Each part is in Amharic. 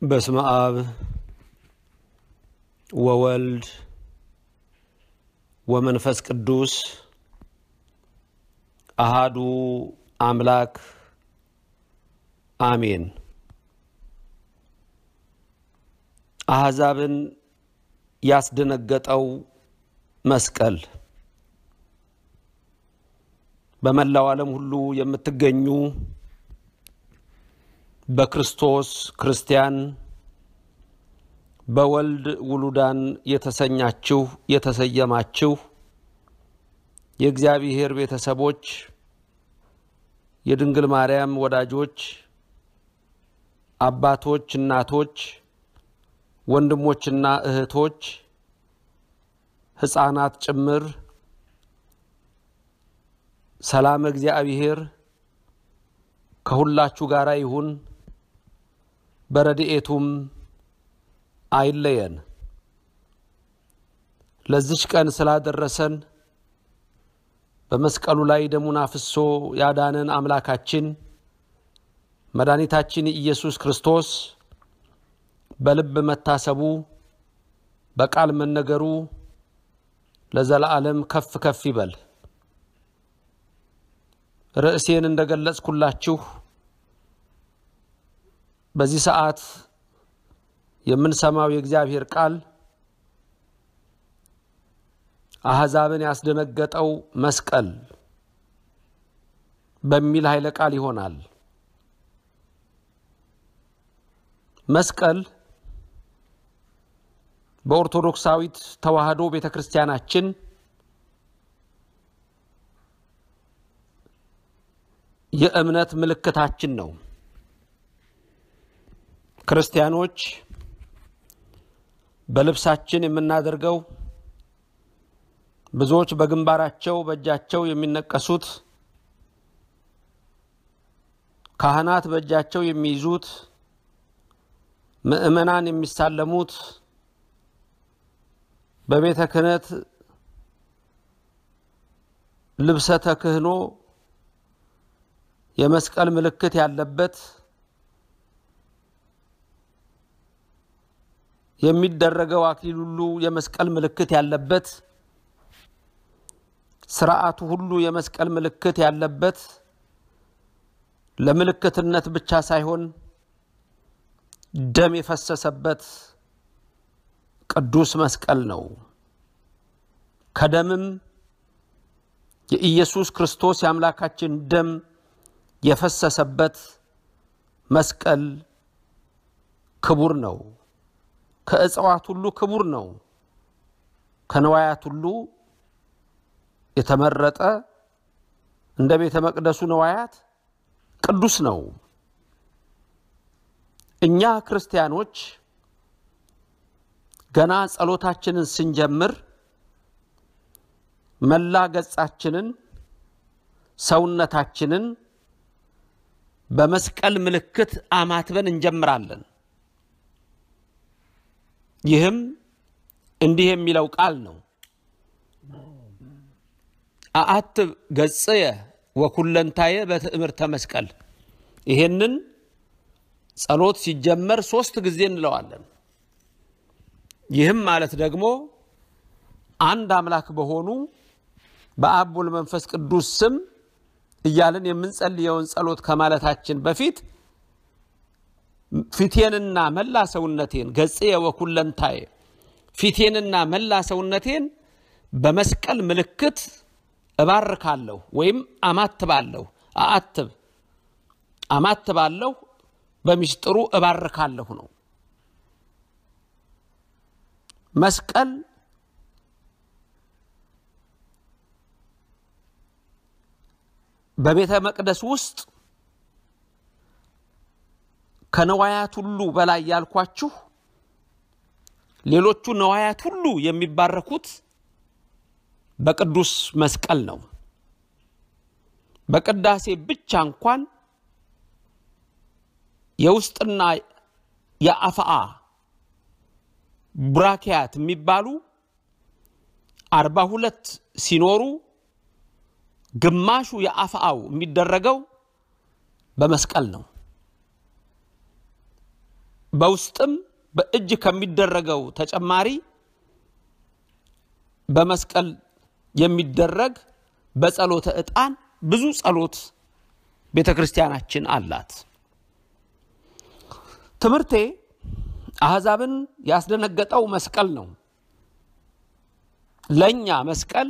በስመ አብ ወወልድ ወመንፈስ ቅዱስ አሃዱ አምላክ አሜን። አሕዛብን ያስደነገጠው መስቀል በመላው ዓለም ሁሉ የምትገኙ በክርስቶስ ክርስቲያን በወልድ ውሉዳን የተሰኛችሁ የተሰየማችሁ የእግዚአብሔር ቤተሰቦች የድንግል ማርያም ወዳጆች አባቶች፣ እናቶች፣ ወንድሞችና እህቶች ሕፃናት ጭምር ሰላም እግዚአብሔር ከሁላችሁ ጋር ይሁን፣ በረድኤቱም አይለየን። ለዚች ቀን ስላደረሰን በመስቀሉ ላይ ደሙን አፍሶ ያዳነን አምላካችን መድኃኒታችን ኢየሱስ ክርስቶስ በልብ መታሰቡ በቃል መነገሩ ለዘላለም ከፍ ከፍ ይበል። ርዕሴን እንደገለጽኩላችሁ በዚህ ሰዓት የምንሰማው የእግዚአብሔር ቃል አሕዛብን ያስደነገጠው መስቀል በሚል ኃይለ ቃል ይሆናል። መስቀል በኦርቶዶክሳዊት ተዋሕዶ ቤተ ክርስቲያናችን የእምነት ምልክታችን ነው። ክርስቲያኖች በልብሳችን የምናደርገው ብዙዎች በግንባራቸው በእጃቸው የሚነቀሱት ካህናት በእጃቸው የሚይዙት ምእመናን የሚሳለሙት በቤተ ክህነት ልብሰ ተክህኖ የመስቀል ምልክት ያለበት የሚደረገው አክሊል ሁሉ የመስቀል ምልክት ያለበት ስርዓቱ ሁሉ የመስቀል ምልክት ያለበት ለምልክትነት ብቻ ሳይሆን ደም የፈሰሰበት ቅዱስ መስቀል ነው። ከደምም የኢየሱስ ክርስቶስ የአምላካችን ደም የፈሰሰበት መስቀል ክቡር ነው። ከእጽዋት ሁሉ ክቡር ነው። ከነዋያት ሁሉ የተመረጠ እንደ ቤተ መቅደሱ ነዋያት ቅዱስ ነው። እኛ ክርስቲያኖች ገና ጸሎታችንን ስንጀምር መላ ገጻችንን ሰውነታችንን በመስቀል ምልክት አማትበን እንጀምራለን። ይህም እንዲህ የሚለው ቃል ነው። አአትብ ገጽየ ወኩለንታየ በትእምርተ መስቀል። ይሄንን ጸሎት ሲጀመር ሶስት ጊዜ እንለዋለን። ይህም ማለት ደግሞ አንድ አምላክ በሆኑ በአብ ወልድ መንፈስ ቅዱስ ስም እያልን የምንጸልየውን ጸሎት ከማለታችን በፊት ፊቴንና መላ ሰውነቴን ገጽየ ወኩለንታየ ፊቴንና መላ ሰውነቴን በመስቀል ምልክት እባርካለሁ ወይም አማትባለሁ። አአትብ አማትባለሁ፣ በሚስጥሩ እባርካለሁ ነው። መስቀል በቤተ መቅደስ ውስጥ ከነዋያት ሁሉ በላይ ያልኳችሁ ሌሎቹ ነዋያት ሁሉ የሚባረኩት በቅዱስ መስቀል ነው። በቅዳሴ ብቻ እንኳን የውስጥና የአፍአ ቡራኪያት የሚባሉ አርባ ሁለት ሲኖሩ ግማሹ የአፍአው የሚደረገው በመስቀል ነው። በውስጥም በእጅ ከሚደረገው ተጨማሪ በመስቀል የሚደረግ በጸሎተ ዕጣን ብዙ ጸሎት ቤተ ክርስቲያናችን አላት። ትምህርቴ አሕዛብን ያስደነገጠው መስቀል ነው። ለእኛ መስቀል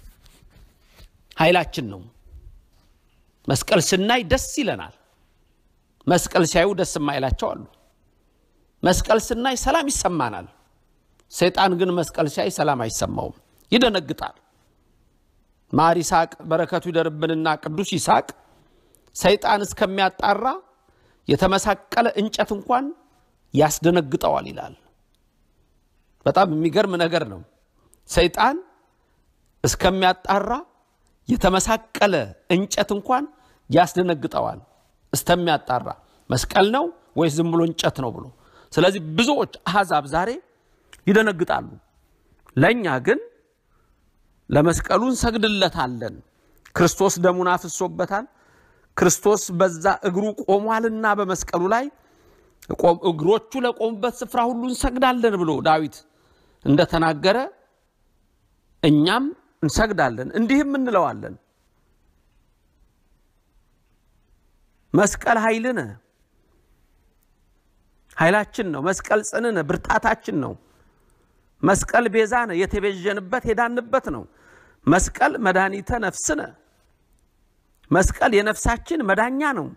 ኃይላችን ነው። መስቀል ስናይ ደስ ይለናል። መስቀል ሲያዩ ደስ የማይላቸው አሉ። መስቀል ስናይ ሰላም ይሰማናል። ሰይጣን ግን መስቀል ሲያይ ሰላም አይሰማውም፣ ይደነግጣል። ማር ይስሐቅ በረከቱ ይደርብንና ቅዱስ ይስሐቅ ሰይጣን እስከሚያጣራ የተመሳቀለ እንጨት እንኳን ያስደነግጠዋል ይላል። በጣም የሚገርም ነገር ነው። ሰይጣን እስከሚያጣራ የተመሳቀለ እንጨት እንኳን ያስደነግጠዋል እስከሚያጣራ መስቀል ነው ወይስ ዝም ብሎ እንጨት ነው ብሎ። ስለዚህ ብዙዎች አሕዛብ ዛሬ ይደነግጣሉ። ለእኛ ግን ለመስቀሉ እንሰግድለታለን። ክርስቶስ ደሙን አፍሶበታል። ክርስቶስ በዛ እግሩ ቆሟልና በመስቀሉ ላይ እግሮቹ ለቆሙበት ስፍራ ሁሉ እንሰግዳለን ብሎ ዳዊት እንደተናገረ እኛም እንሰግዳለን፣ እንዲህም እንለዋለን መስቀል ኃይልነ ኃይላችን ነው። መስቀል ጽንነ ብርታታችን ነው። መስቀል ቤዛነ የተቤዠንበት የዳንበት ነው። መስቀል መድኃኒተ ነፍስነ መስቀል የነፍሳችን መዳኛ ነው።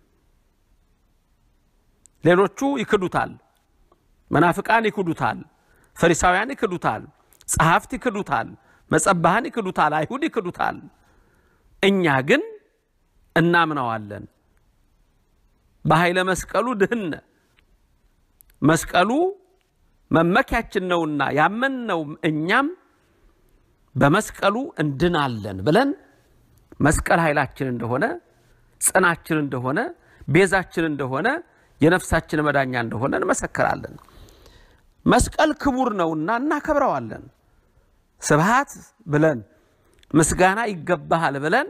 ሌሎቹ ይክዱታል፣ መናፍቃን ይክዱታል፣ ፈሪሳውያን ይክዱታል፣ ጸሐፍት ይክዱታል፣ መጸባሃን ይክዱታል፣ አይሁድ ይክዱታል። እኛ ግን እናምነዋለን። በኃይለ መስቀሉ ድህነ መስቀሉ መመኪያችን ነውና ያመንነው እኛም በመስቀሉ እንድናለን ብለን መስቀል ኃይላችን እንደሆነ ጽናችን እንደሆነ ቤዛችን እንደሆነ የነፍሳችን መዳኛ እንደሆነ እንመሰክራለን። መስቀል ክቡር ነውና እናከብረዋለን። ስብሃት ብለን ምስጋና ይገባሃል ብለን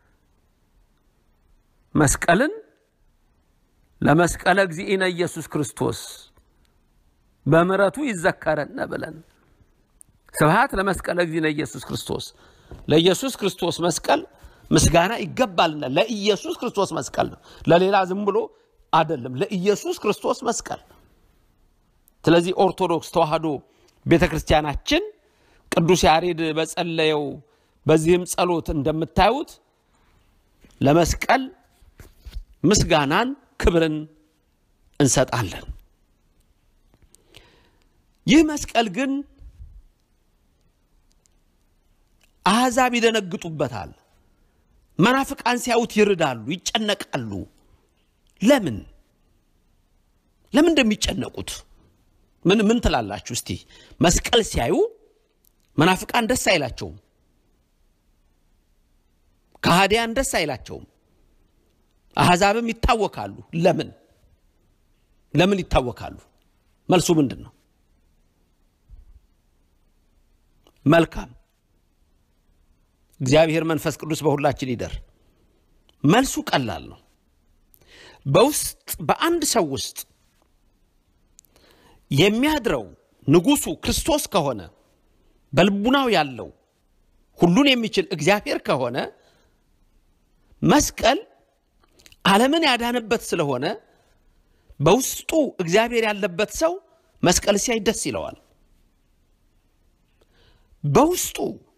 መስቀልን ለመስቀለ እግዚእነ ኢየሱስ ክርስቶስ በምሕረቱ ይዘከረነ ብለን ስብሃት ለመስቀለ እግዚእነ ኢየሱስ ክርስቶስ ለኢየሱስ ክርስቶስ መስቀል ምስጋና ይገባልና ለኢየሱስ ክርስቶስ መስቀል ነው። ለሌላ ዝም ብሎ አይደለም፣ ለኢየሱስ ክርስቶስ መስቀል። ስለዚህ ኦርቶዶክስ ተዋሕዶ ቤተ ክርስቲያናችን ቅዱስ ያሬድ በጸለየው በዚህም ጸሎት እንደምታዩት ለመስቀል ምስጋናን ክብርን እንሰጣለን። ይህ መስቀል ግን አሕዛብ ይደነግጡበታል። መናፍቃን ሲያዩት ይርዳሉ፣ ይጨነቃሉ። ለምን ለምን እንደሚጨነቁት ምን ምን ትላላችሁ እስቲ? መስቀል ሲያዩ መናፍቃን ደስ አይላቸውም፣ ከሃዲያን ደስ አይላቸውም፣ አሕዛብም ይታወካሉ። ለምን ለምን ይታወካሉ? መልሱ ምንድን ነው? መልካም እግዚአብሔር መንፈስ ቅዱስ በሁላችን ይደር። መልሱ ቀላል ነው። በውስጥ በአንድ ሰው ውስጥ የሚያድረው ንጉሱ ክርስቶስ ከሆነ በልቡናው ያለው ሁሉን የሚችል እግዚአብሔር ከሆነ መስቀል ዓለምን ያዳነበት ስለሆነ በውስጡ እግዚአብሔር ያለበት ሰው መስቀል ሲያይ ደስ ይለዋል። በውስጡ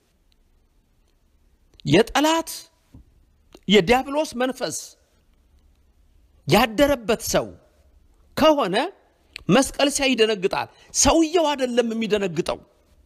የጠላት የዲያብሎስ መንፈስ ያደረበት ሰው ከሆነ መስቀል ሲያይ ይደነግጣል። ሰውየው አይደለም የሚደነግጠው።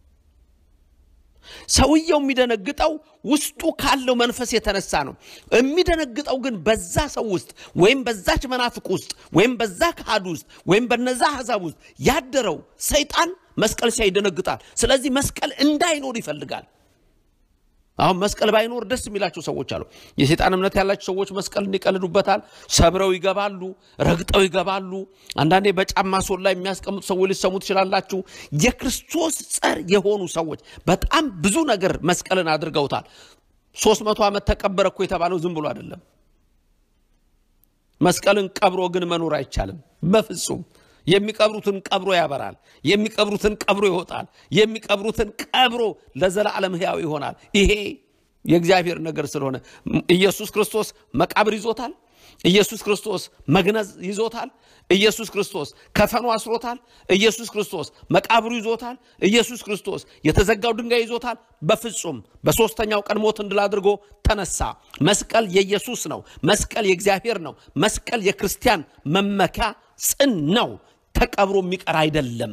ሰውየው የሚደነግጠው ውስጡ ካለው መንፈስ የተነሳ ነው። የሚደነግጠው ግን በዛ ሰው ውስጥ ወይም በዛች መናፍቅ ውስጥ ወይም በዛ ካህድ ውስጥ ወይም በነዛ አሕዛብ ውስጥ ያደረው ሰይጣን መስቀል ሲያይ ይደነግጣል። ስለዚህ መስቀል እንዳይኖር ይፈልጋል። አሁን መስቀል ባይኖር ደስ የሚላቸው ሰዎች አሉ። የሰይጣን እምነት ያላቸው ሰዎች መስቀልን ይቀልዱበታል። ሰብረው ይገባሉ፣ ረግጠው ይገባሉ። አንዳንዴ በጫማ ሶል ላይ የሚያስቀምጡ ሰዎች ሊሰሙ ትችላላችሁ። የክርስቶስ ጸር የሆኑ ሰዎች በጣም ብዙ ነገር መስቀልን አድርገውታል። ሶስት መቶ ዓመት ተቀበረ እኮ የተባለው ዝም ብሎ አይደለም። መስቀልን ቀብሮ ግን መኖር አይቻልም በፍጹም። የሚቀብሩትን ቀብሮ ያበራል። የሚቀብሩትን ቀብሮ ይወጣል። የሚቀብሩትን ቀብሮ ለዘላለም ሕያው ይሆናል። ይሄ የእግዚአብሔር ነገር ስለሆነ ኢየሱስ ክርስቶስ መቃብር ይዞታል። ኢየሱስ ክርስቶስ መግነዝ ይዞታል። ኢየሱስ ክርስቶስ ከፈኑ አስሮታል። ኢየሱስ ክርስቶስ መቃብሩ ይዞታል። ኢየሱስ ክርስቶስ የተዘጋው ድንጋይ ይዞታል። በፍጹም በሦስተኛው ቀን ሞትን ድል አድርጎ ተነሳ። መስቀል የኢየሱስ ነው። መስቀል የእግዚአብሔር ነው። መስቀል የክርስቲያን መመኪያ ጽን ነው። ተቀብሮ የሚቀር አይደለም።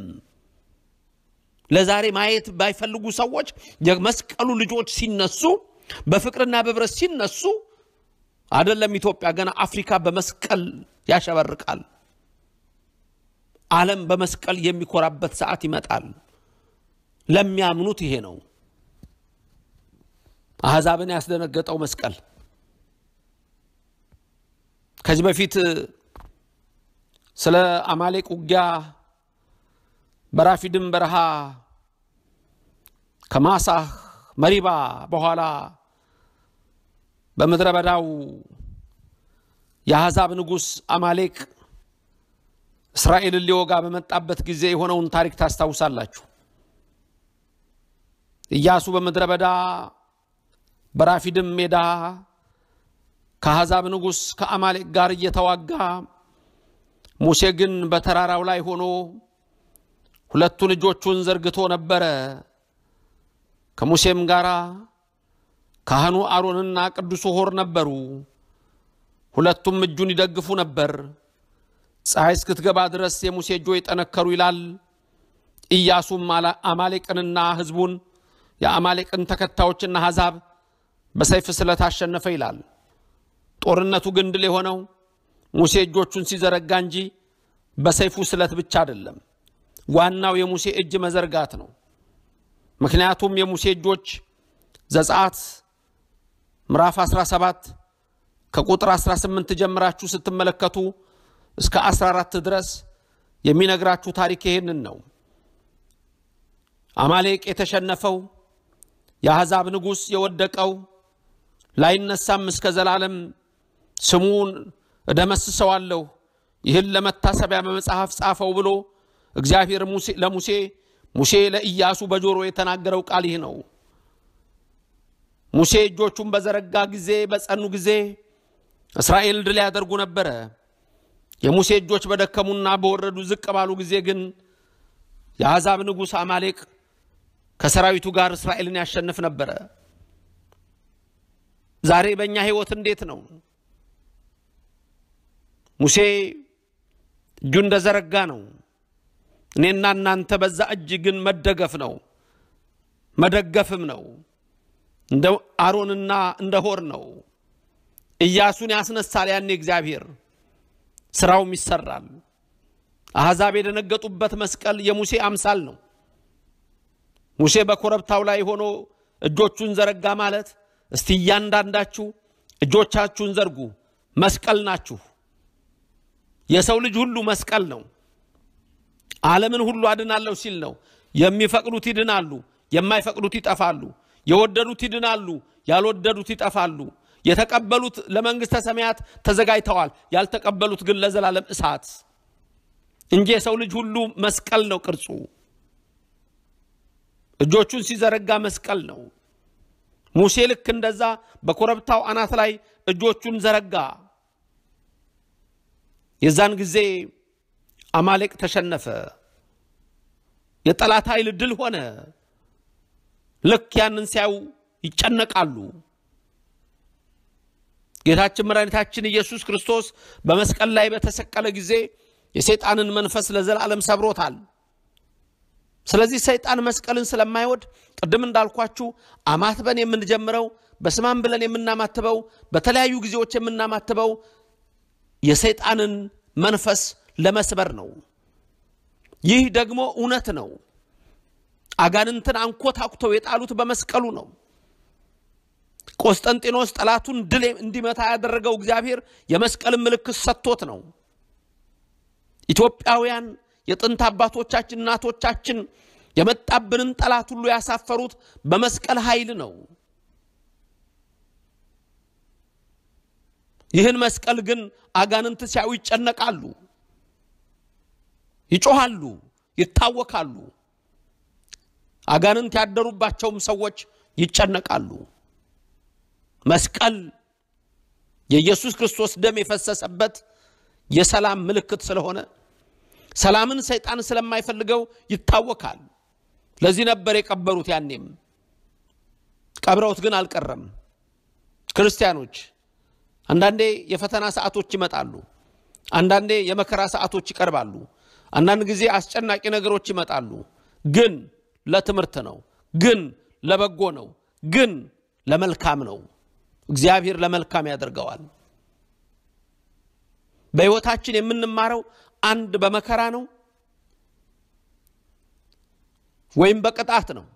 ለዛሬ ማየት ባይፈልጉ ሰዎች የመስቀሉ ልጆች ሲነሱ፣ በፍቅርና በብረት ሲነሱ አይደለም ኢትዮጵያ ገና አፍሪካ በመስቀል ያሸበርቃል። ዓለም በመስቀል የሚኮራበት ሰዓት ይመጣል። ለሚያምኑት ይሄ ነው። አሕዛብን ያስደነገጠው መስቀል ከዚህ በፊት ስለ አማሌቅ ውጊያ በራፊድም በረሃ ከማሳህ መሪባ በኋላ በምድረ በዳው የአሕዛብ ንጉሥ አማሌቅ እስራኤልን ሊወጋ በመጣበት ጊዜ የሆነውን ታሪክ ታስታውሳላችሁ። ኢያሱ በምድረ በዳ በራፊድም ሜዳ ከአሕዛብ ንጉሥ ከአማሌቅ ጋር እየተዋጋ ሙሴ ግን በተራራው ላይ ሆኖ ሁለቱን እጆቹን ዘርግቶ ነበረ። ከሙሴም ጋር ካህኑ አሮንና ቅዱሱ ሆር ነበሩ። ሁለቱም እጁን ይደግፉ ነበር። ፀሐይ እስክትገባ ድረስ የሙሴ እጆች ጠነከሩ ይላል። ኢያሱም አማሌቅንና ሕዝቡን የአማሌቅን ተከታዮችና አሕዛብ በሰይፍ ስለት አሸነፈ ይላል። ጦርነቱ ግን ድል የሆነው ሙሴ እጆቹን ሲዘረጋ እንጂ በሰይፉ ስለት ብቻ አይደለም። ዋናው የሙሴ እጅ መዘርጋት ነው። ምክንያቱም የሙሴ እጆች ዘጸአት ምዕራፍ 17 ከቁጥር 18 ጀምራችሁ ስትመለከቱ እስከ 14 ድረስ የሚነግራችሁ ታሪክ ይሄንን ነው። አማሌቅ የተሸነፈው የአሕዛብ ንጉሥ የወደቀው ላይነሳም እስከ ዘላለም ስሙን እደመስሰዋለሁ ይህን ለመታሰቢያ በመጽሐፍ ጻፈው ብሎ እግዚአብሔር ለሙሴ ሙሴ ለኢያሱ በጆሮ የተናገረው ቃል ይህ ነው። ሙሴ እጆቹን በዘረጋ ጊዜ በጸኑ ጊዜ እስራኤል ድል ያደርጉ ነበረ። የሙሴ እጆች በደከሙና በወረዱ ዝቅ ባሉ ጊዜ ግን የአሕዛብ ንጉሥ አማሌቅ ከሰራዊቱ ጋር እስራኤልን ያሸንፍ ነበረ። ዛሬ በእኛ ሕይወት እንዴት ነው? ሙሴ እጁ እንደዘረጋ ነው። እኔና እናንተ በዛ እጅ ግን መደገፍ ነው መደገፍም ነው። እንደ አሮንና እንደ ሆር ነው። ኢያሱን ያስነሳል። ያኔ እግዚአብሔር ስራውም ይሰራል። አሕዛብ የደነገጡበት መስቀል የሙሴ አምሳል ነው። ሙሴ በኮረብታው ላይ ሆኖ እጆቹን ዘረጋ ማለት እስቲ እያንዳንዳችሁ እጆቻችሁን ዘርጉ፣ መስቀል ናችሁ። የሰው ልጅ ሁሉ መስቀል ነው። ዓለምን ሁሉ አድናለሁ ሲል ነው። የሚፈቅዱት ይድናሉ፣ የማይፈቅዱት ይጠፋሉ። የወደዱት ይድናሉ፣ ያልወደዱት ይጠፋሉ። የተቀበሉት ለመንግሥተ ሰማያት ተዘጋጅተዋል፣ ያልተቀበሉት ግን ለዘላለም እሳት እንጂ የሰው ልጅ ሁሉ መስቀል ነው ቅርጹ። እጆቹን ሲዘረጋ መስቀል ነው። ሙሴ ልክ እንደዛ በኮረብታው አናት ላይ እጆቹን ዘረጋ። የዛን ጊዜ አማሌቅ ተሸነፈ። የጠላት ኃይል ድል ሆነ። ልክ ያንን ሲያዩ ይጨነቃሉ። ጌታችን መድኃኒታችን ኢየሱስ ክርስቶስ በመስቀል ላይ በተሰቀለ ጊዜ የሰይጣንን መንፈስ ለዘላለም ሰብሮታል። ስለዚህ ሰይጣን መስቀልን ስለማይወድ ቅድም እንዳልኳችሁ አማትበን የምንጀምረው በስማም ብለን የምናማትበው በተለያዩ ጊዜዎች የምናማትበው የሰይጣንን መንፈስ ለመስበር ነው። ይህ ደግሞ እውነት ነው። አጋንንትን አንኮታኩተው የጣሉት በመስቀሉ ነው። ቆስጠንጢኖስ ጠላቱን ድል እንዲመታ ያደረገው እግዚአብሔር የመስቀልን ምልክት ሰጥቶት ነው። ኢትዮጵያውያን የጥንት አባቶቻችን እናቶቻችን የመጣብንን ጠላት ሁሉ ያሳፈሩት በመስቀል ኃይል ነው። ይህን መስቀል ግን አጋንንት ሲያዩ ይጨነቃሉ። ይጮሃሉ፣ ይታወካሉ። አጋንንት ያደሩባቸውም ሰዎች ይጨነቃሉ። መስቀል የኢየሱስ ክርስቶስ ደም የፈሰሰበት የሰላም ምልክት ስለሆነ ሰላምን ሰይጣን ስለማይፈልገው ይታወካል። ለዚህ ነበር የቀበሩት። ያኔም ቀብረውት ግን አልቀረም። ክርስቲያኖች አንዳንዴ የፈተና ሰዓቶች ይመጣሉ። አንዳንዴ የመከራ ሰዓቶች ይቀርባሉ። አንዳንድ ጊዜ አስጨናቂ ነገሮች ይመጣሉ። ግን ለትምህርት ነው፣ ግን ለበጎ ነው፣ ግን ለመልካም ነው። እግዚአብሔር ለመልካም ያደርገዋል። በሕይወታችን የምንማረው አንድ በመከራ ነው ወይም በቅጣት ነው።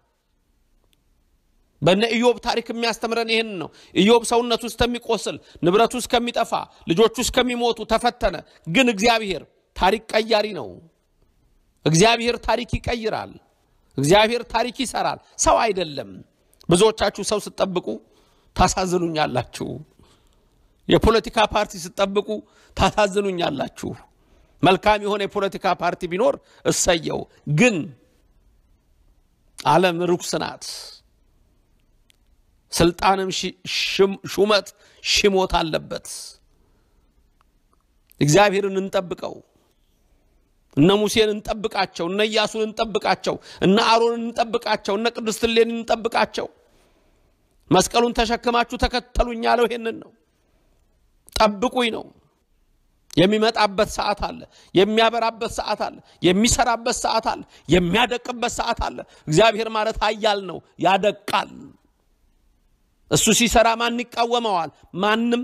በነ ኢዮብ ታሪክ የሚያስተምረን ይህን ነው። ኢዮብ ሰውነቱ እስከሚቆስል፣ ንብረቱ እስከሚጠፋ፣ ልጆቹ እስከሚሞቱ ተፈተነ። ግን እግዚአብሔር ታሪክ ቀያሪ ነው። እግዚአብሔር ታሪክ ይቀይራል። እግዚአብሔር ታሪክ ይሰራል። ሰው አይደለም። ብዙዎቻችሁ ሰው ስትጠብቁ ታሳዝኑኛላችሁ። የፖለቲካ ፓርቲ ስትጠብቁ ታሳዝኑኛላችሁ። መልካም የሆነ የፖለቲካ ፓርቲ ቢኖር እሰየው። ግን ዓለም ርኩስ ናት። ስልጣንም ሹመት ሽሞት አለበት። እግዚአብሔርን እንጠብቀው። እነ ሙሴን እንጠብቃቸው፣ እነ ኢያሱን እንጠብቃቸው፣ እነ አሮንን እንጠብቃቸው፣ እነ ቅድስት እሌኒን እንጠብቃቸው። መስቀሉን ተሸክማችሁ ተከተሉኝ ያለው ይሄንን ነው። ጠብቁኝ ነው። የሚመጣበት ሰዓት አለ። የሚያበራበት ሰዓት አለ። የሚሰራበት ሰዓት አለ። የሚያደቅበት ሰዓት አለ። እግዚአብሔር ማለት ኃያል ነው፣ ያደቃል። እሱ ሲሰራ ማን ይቃወመዋል? ማንም።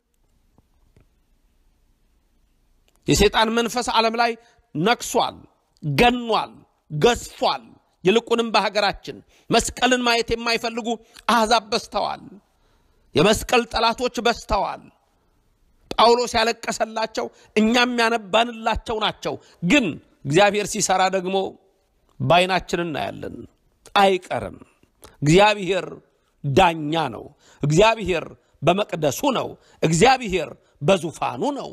የሰይጣን መንፈስ ዓለም ላይ ነክሷል፣ ገኗል፣ ገዝፏል። ይልቁንም በሀገራችን መስቀልን ማየት የማይፈልጉ አሕዛብ በዝተዋል። የመስቀል ጠላቶች በዝተዋል። ጳውሎስ ያለቀሰላቸው እኛም ያነባንላቸው ናቸው። ግን እግዚአብሔር ሲሰራ ደግሞ በዓይናችን እናያለን። አይቀርም። እግዚአብሔር ዳኛ ነው። እግዚአብሔር በመቅደሱ ነው። እግዚአብሔር በዙፋኑ ነው።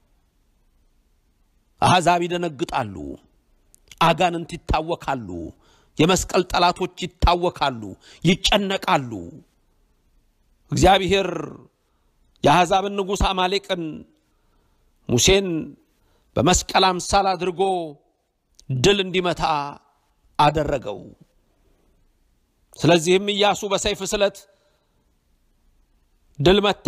አሕዛብ ይደነግጣሉ። አጋንንት ይታወካሉ። የመስቀል ጠላቶች ይታወካሉ፣ ይጨነቃሉ። እግዚአብሔር የአሕዛብን ንጉሥ አማሌቅን ሙሴን በመስቀል አምሳል አድርጎ ድል እንዲመታ አደረገው። ስለዚህም ኢያሱ በሰይፍ ስለት ድል መታ።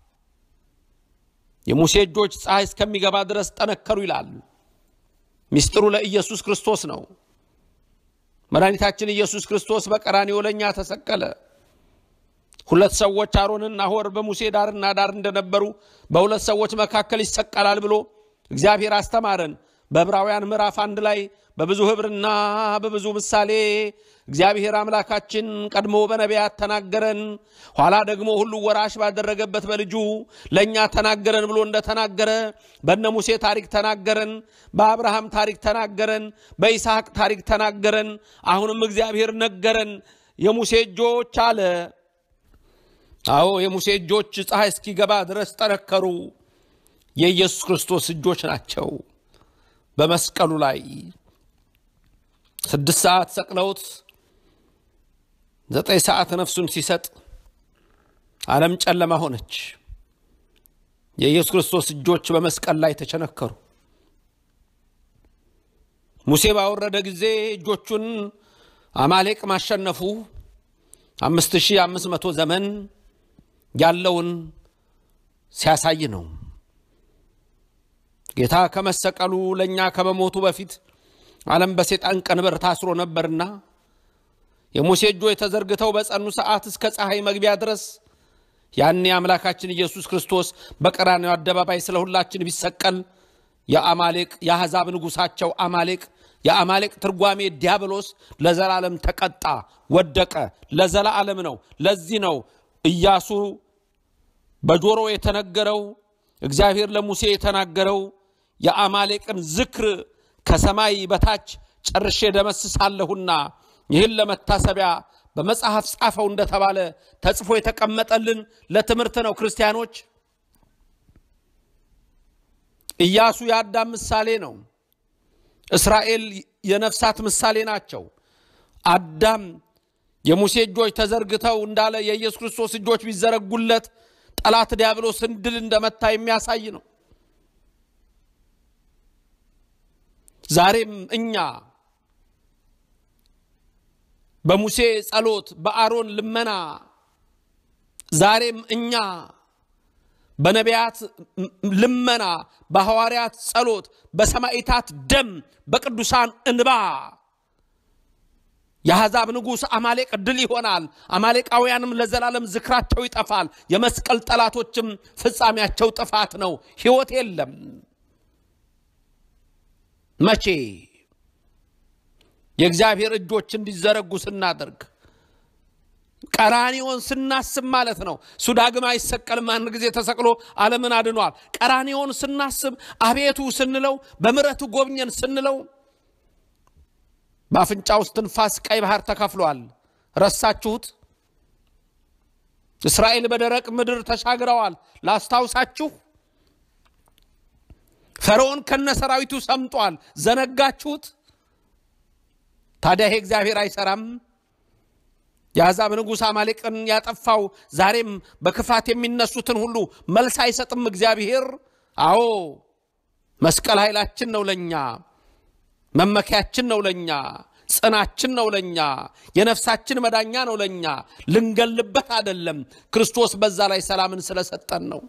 የሙሴ እጆች ፀሐይ እስከሚገባ ድረስ ጠነከሩ ይላል። ሚስጥሩ ለኢየሱስ ክርስቶስ ነው። መድኃኒታችን ኢየሱስ ክርስቶስ በቀራንዮ ለእኛ ተሰቀለ። ሁለት ሰዎች አሮንና ሆር በሙሴ ዳርና ዳር እንደነበሩ በሁለት ሰዎች መካከል ይሰቀላል ብሎ እግዚአብሔር አስተማረን። በዕብራውያን ምዕራፍ አንድ ላይ በብዙ ኅብርና በብዙ ምሳሌ እግዚአብሔር አምላካችን ቀድሞ በነቢያት ተናገረን፣ ኋላ ደግሞ ሁሉ ወራሽ ባደረገበት በልጁ ለእኛ ተናገረን ብሎ እንደተናገረ በነ ሙሴ ታሪክ ተናገረን፣ በአብርሃም ታሪክ ተናገረን፣ በይስሐቅ ታሪክ ተናገረን። አሁንም እግዚአብሔር ነገረን። የሙሴ እጆች አለ አዎ የሙሴ እጆች ፀሐይ እስኪገባ ድረስ ጠነከሩ። የኢየሱስ ክርስቶስ እጆች ናቸው። በመስቀሉ ላይ ስድስት ሰዓት ሰቅለውት ዘጠኝ ሰዓት ነፍሱን ሲሰጥ ዓለም ጨለማ ሆነች። የኢየሱስ ክርስቶስ እጆች በመስቀል ላይ ተቸነከሩ። ሙሴ ባወረደ ጊዜ እጆቹን አማሌቅ ማሸነፉ አምስት ሺህ አምስት መቶ ዘመን ያለውን ሲያሳይ ነው። ጌታ ከመሰቀሉ ለእኛ ከመሞቱ በፊት ዓለም በሰይጣን ቀንበር ታስሮ ነበርና የሙሴ እጆች ተዘርግተው በጸኑ ሰዓት እስከ ፀሐይ መግቢያ ድረስ ያኔ አምላካችን ኢየሱስ ክርስቶስ በቀራንዮ አደባባይ ስለ ሁላችን ቢሰቀል የአማሌቅ የአሕዛብ ንጉሳቸው አማሌቅ የአማሌቅ ትርጓሜ ዲያብሎስ ለዘላለም ተቀጣ፣ ወደቀ። ለዘላለም ነው። ለዚህ ነው ኢያሱ በጆሮ የተነገረው እግዚአብሔር ለሙሴ የተናገረው የአማሌቅን ዝክር ከሰማይ በታች ጨርሼ ደመስሳለሁና ይህን ለመታሰቢያ በመጽሐፍ ጻፈው እንደተባለ ተጽፎ የተቀመጠልን ለትምህርት ነው። ክርስቲያኖች ኢያሱ የአዳም ምሳሌ ነው። እስራኤል የነፍሳት ምሳሌ ናቸው። አዳም የሙሴ እጆች ተዘርግተው እንዳለ የኢየሱስ ክርስቶስ እጆች ቢዘረጉለት ጠላት ዲያብሎስን ድል እንደመታ የሚያሳይ ነው። ዛሬም እኛ በሙሴ ጸሎት፣ በአሮን ልመና፣ ዛሬም እኛ በነቢያት ልመና፣ በሐዋርያት ጸሎት፣ በሰማዕታት ደም፣ በቅዱሳን እንባ የአሕዛብ ንጉሥ አማሌቅ ድል ይሆናል። አማሌቃውያንም ለዘላለም ዝክራቸው ይጠፋል። የመስቀል ጠላቶችም ፍጻሜያቸው ጥፋት ነው። ሕይወት የለም። መቼ የእግዚአብሔር እጆች እንዲዘረጉ ስናደርግ ቀራኒዮን ስናስብ ማለት ነው። እሱ ዳግም አይሰቀልም፣ አንድ ጊዜ ተሰቅሎ ዓለምን አድኗል። ቀራኒዮን ስናስብ አቤቱ ስንለው፣ በምሕረቱ ጎብኘን ስንለው በአፍንጫ ውስጥ ትንፋስ ቀይ ባህር ተከፍሏል። ረሳችሁት? እስራኤል በደረቅ ምድር ተሻግረዋል። ላስታውሳችሁ። ፈርዖን ከነ ሰራዊቱ ሰምጧል። ዘነጋችሁት? ታዲያ ይሄ እግዚአብሔር አይሰራም? የአሕዛብ ንጉሥ አማሌቅን ያጠፋው ዛሬም በክፋት የሚነሱትን ሁሉ መልስ አይሰጥም እግዚአብሔር? አዎ መስቀል ኃይላችን ነው ለእኛ መመኪያችን ነው ለኛ፣ ጽናችን ነው ለኛ፣ የነፍሳችን መዳኛ ነው ለኛ። ልንገልበት አይደለም። ክርስቶስ በዛ ላይ ሰላምን ስለሰጠን ነው።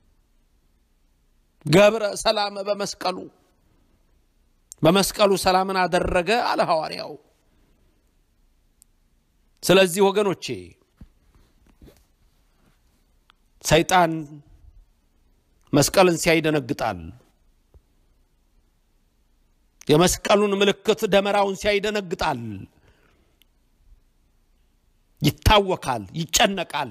ገብረ ሰላም በመስቀሉ በመስቀሉ ሰላምን አደረገ አለ ሐዋርያው። ስለዚህ ወገኖቼ ሰይጣን መስቀልን ሲያይ ይደነግጣል። የመስቀሉን ምልክት ደመራውን ሲያይ ይደነግጣል፣ ይታወካል፣ ይጨነቃል።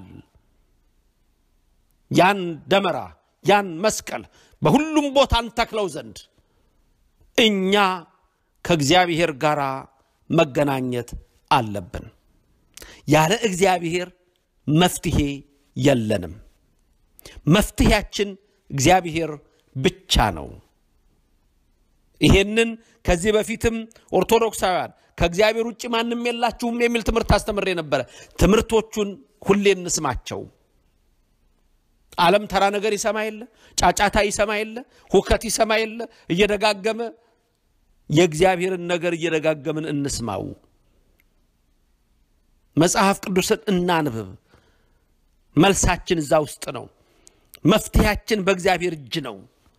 ያን ደመራ ያን መስቀል በሁሉም ቦታ እንተክለው ዘንድ እኛ ከእግዚአብሔር ጋር መገናኘት አለብን። ያለ እግዚአብሔር መፍትሄ የለንም። መፍትሄያችን እግዚአብሔር ብቻ ነው። ይሄንን ከዚህ በፊትም ኦርቶዶክሳውያን ከእግዚአብሔር ውጭ ማንም የላችሁም የሚል ትምህርት አስተምሬ ነበረ። ትምህርቶቹን ሁሌ እንስማቸው። ዓለም ተራ ነገር ይሰማ የለ፣ ጫጫታ ይሰማ የለ፣ ሁከት ይሰማ የለ። እየደጋገመ የእግዚአብሔርን ነገር እየደጋገምን እንስማው። መጽሐፍ ቅዱስን እናንብብ። መልሳችን እዛ ውስጥ ነው። መፍትሄያችን በእግዚአብሔር እጅ ነው።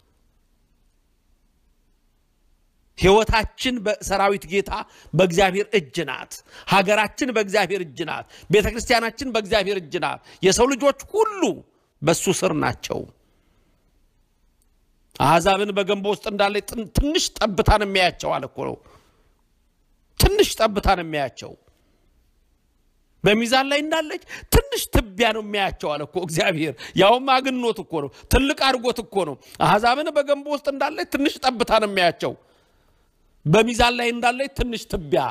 ሕይወታችን በሰራዊት ጌታ በእግዚአብሔር እጅ ናት። ሀገራችን በእግዚአብሔር እጅ ናት። ቤተ ክርስቲያናችን በእግዚአብሔር እጅ ናት። የሰው ልጆች ሁሉ በሱ ስር ናቸው። አሕዛብን በገንቦ ውስጥ እንዳለ ትንሽ ጠብታን የሚያያቸው አለ እኮ ነው። ትንሽ ጠብታን የሚያያቸው በሚዛን ላይ እንዳለች ትንሽ ትቢያ ነው የሚያያቸው አለ እኮ እግዚአብሔር። ያውም አግኖት እኮ ነው፣ ትልቅ አድርጎት እኮ ነው። አሕዛብን በገንቦ ውስጥ እንዳለች ትንሽ ጠብታ ነው የሚያያቸው በሚዛን ላይ እንዳለች ትንሽ ትቢያ።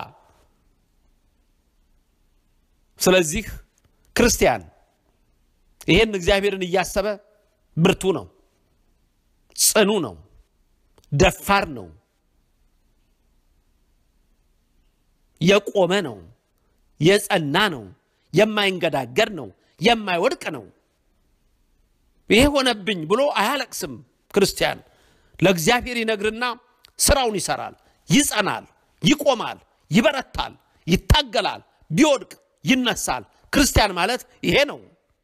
ስለዚህ ክርስቲያን ይሄን እግዚአብሔርን እያሰበ ብርቱ ነው፣ ጽኑ ነው፣ ደፋር ነው፣ የቆመ ነው፣ የጸና ነው፣ የማይንገዳገድ ነው፣ የማይወድቅ ነው። ይሄ ሆነብኝ ብሎ አያለቅስም። ክርስቲያን ለእግዚአብሔር ይነግርና ስራውን ይሰራል፣ ይጸናል፣ ይቆማል፣ ይበረታል፣ ይታገላል፣ ቢወድቅ ይነሳል። ክርስቲያን ማለት ይሄ ነው።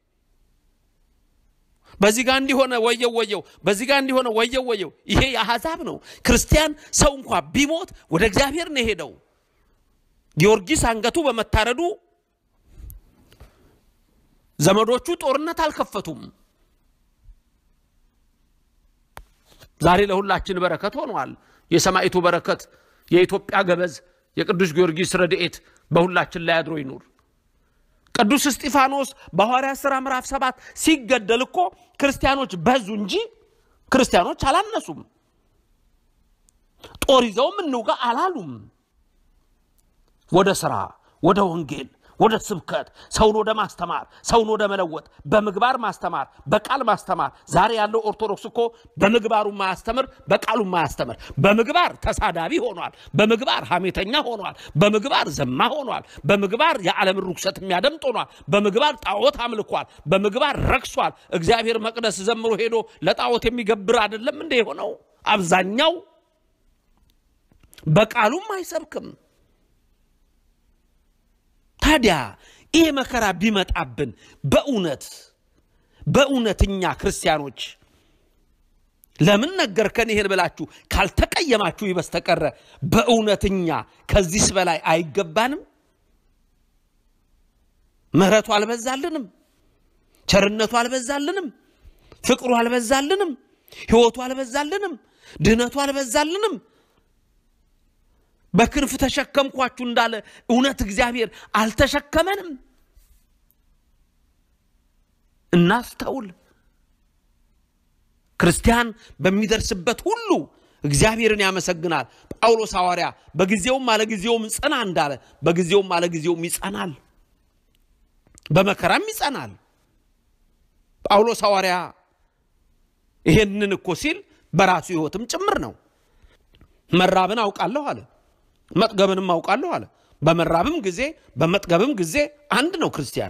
በዚህ ጋር እንዲሆነ ወየው ወየው፣ በዚህ ጋር እንዲሆነ ወየው ወየው። ይሄ የአሕዛብ ነው። ክርስቲያን ሰው እንኳ ቢሞት ወደ እግዚአብሔር ነው የሄደው። ጊዮርጊስ አንገቱ በመታረዱ ዘመዶቹ ጦርነት አልከፈቱም። ዛሬ ለሁላችን በረከት ሆኗል። የሰማዕቱ በረከት፣ የኢትዮጵያ ገበዝ፣ የቅዱስ ጊዮርጊስ ረድኤት በሁላችን ላይ አድሮ ይኑር። ቅዱስ እስጢፋኖስ በሐዋርያት ሥራ ምዕራፍ ሰባት ሲገደል እኮ ክርስቲያኖች በዙ እንጂ ክርስቲያኖች አላነሱም። ጦር ይዘውም እንውጋ አላሉም። ወደ ሥራ፣ ወደ ወንጌል፣ ወደ ስብከት፣ ሰውን ወደ ማስተማር፣ ሰውን ወደ መለወጥ፣ በምግባር ማስተማር፣ በቃል ማስተማር። ዛሬ ያለው ኦርቶዶክስ እኮ በምግባሩ ማያስተምር፣ በቃሉ ማያስተምር። በምግባር ተሳዳቢ ሆኗል። በምግባር ሐሜተኛ ሆኗል። በምግባር ዘማ ሆኗል። በምግባር የዓለምን ርኩሰት የሚያደምጥ ሆኗል። በምግባር ጣዖት አምልኳል። በምግባር ረክሷል። እግዚአብሔር መቅደስ ዘምሮ ሄዶ ለጣዖት የሚገብር አይደለም እንደ የሆነው አብዛኛው በቃሉም አይሰብክም። ታዲያ ይህ መከራ ቢመጣብን በእውነት በእውነት እኛ ክርስቲያኖች ለምን ነገርከን ይሄን ብላችሁ ካልተቀየማችሁ በስተቀረ በእውነት እኛ ከዚህስ በላይ አይገባንም? ምሕረቱ አልበዛልንም? ቸርነቱ አልበዛልንም? ፍቅሩ አልበዛልንም? ሕይወቱ አልበዛልንም? ድህነቱ አልበዛልንም? በክንፍ ተሸከምኳችሁ እንዳለ እውነት እግዚአብሔር አልተሸከመንም? እናስተውል። ክርስቲያን በሚደርስበት ሁሉ እግዚአብሔርን ያመሰግናል። ጳውሎስ ሐዋርያ በጊዜውም አለጊዜውም ጽና እንዳለ በጊዜውም አለጊዜውም ይጸናል፣ በመከራም ይጸናል። ጳውሎስ ሐዋርያ ይሄንን እኮ ሲል በራሱ ሕይወትም ጭምር ነው። መራብን አውቃለሁ አለ፣ መጥገብንም አውቃለሁ አለ። በመራብም ጊዜ በመጥገብም ጊዜ አንድ ነው ክርስቲያን።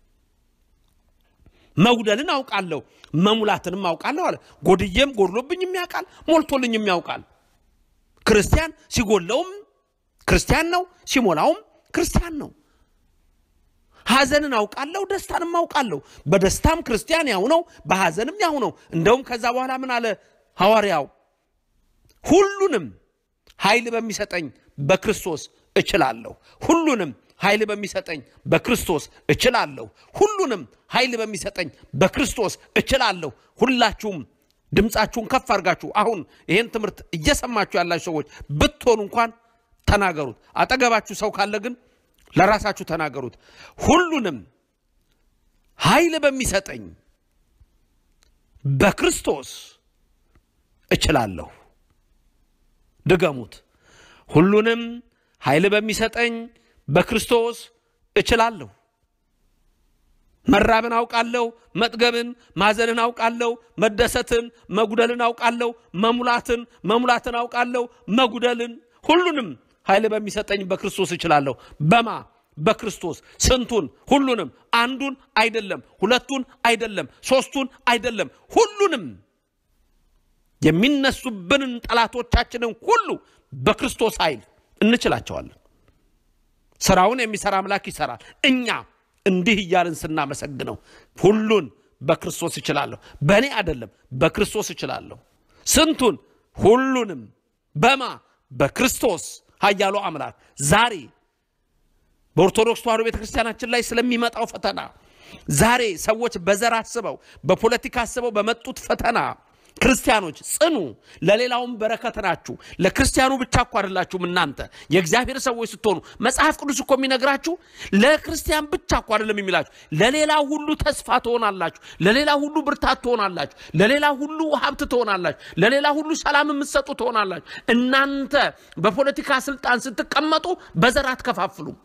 መጉደልን አውቃለሁ መሙላትንም አውቃለሁ አለ። ጎድዬም ጎድሎብኝም ያውቃል፣ ሞልቶልኝም ያውቃል። ክርስቲያን ሲጎለውም ክርስቲያን ነው፣ ሲሞላውም ክርስቲያን ነው። ሐዘንን አውቃለሁ፣ ደስታንም አውቃለሁ። በደስታም ክርስቲያን ያው ነው፣ በሐዘንም ያው ነው። እንደውም ከዛ በኋላ ምን አለ ሐዋርያው? ሁሉንም ኃይል በሚሰጠኝ በክርስቶስ እችላለሁ። ሁሉንም ኃይል በሚሰጠኝ በክርስቶስ እችላለሁ። ሁሉንም ኃይል በሚሰጠኝ በክርስቶስ እችላለሁ። ሁላችሁም ድምፃችሁን ከፍ አድርጋችሁ አሁን ይህን ትምህርት እየሰማችሁ ያላችሁ ሰዎች ብትሆኑ እንኳን ተናገሩት። አጠገባችሁ ሰው ካለ ግን ለራሳችሁ ተናገሩት። ሁሉንም ኃይል በሚሰጠኝ በክርስቶስ እችላለሁ። ድገሙት። ሁሉንም ኃይል በሚሰጠኝ በክርስቶስ እችላለሁ። መራብን አውቃለሁ፣ መጥገብን፣ ማዘንን አውቃለሁ፣ መደሰትን፣ መጉደልን አውቃለሁ፣ መሙላትን፣ መሙላትን አውቃለሁ፣ መጉደልን፣ ሁሉንም ኃይል በሚሰጠኝ በክርስቶስ እችላለሁ። በማ በክርስቶስ ስንቱን? ሁሉንም። አንዱን አይደለም፣ ሁለቱን አይደለም፣ ሶስቱን አይደለም፣ ሁሉንም የሚነሱብንን ጠላቶቻችንን ሁሉ በክርስቶስ ኃይል እንችላቸዋለን። ስራውን የሚሰራ አምላክ ይሰራል። እኛ እንዲህ እያልን ስናመሰግነው ሁሉን በክርስቶስ እችላለሁ፣ በእኔ አይደለም በክርስቶስ እችላለሁ። ስንቱን? ሁሉንም። በማ በክርስቶስ ኃያሉ አምላክ ዛሬ በኦርቶዶክስ ተዋሕዶ ቤተ ክርስቲያናችን ላይ ስለሚመጣው ፈተና ዛሬ ሰዎች በዘር አስበው በፖለቲካ አስበው በመጡት ፈተና ክርስቲያኖች ጽኑ፣ ለሌላውም በረከት ናችሁ። ለክርስቲያኑ ብቻ እኮ አይደላችሁም እናንተ የእግዚአብሔር ሰዎች ስትሆኑ። መጽሐፍ ቅዱስ እኮ የሚነግራችሁ ለክርስቲያን ብቻ እኮ አይደለም የሚላችሁ፣ ለሌላ ሁሉ ተስፋ ትሆናላችሁ፣ ለሌላ ሁሉ ብርታት ትሆናላችሁ፣ ለሌላ ሁሉ ሀብት ትሆናላችሁ፣ ለሌላ ሁሉ ሰላም የምትሰጡ ትሆናላችሁ። እናንተ በፖለቲካ ስልጣን ስትቀመጡ በዘር አትከፋፍሉም።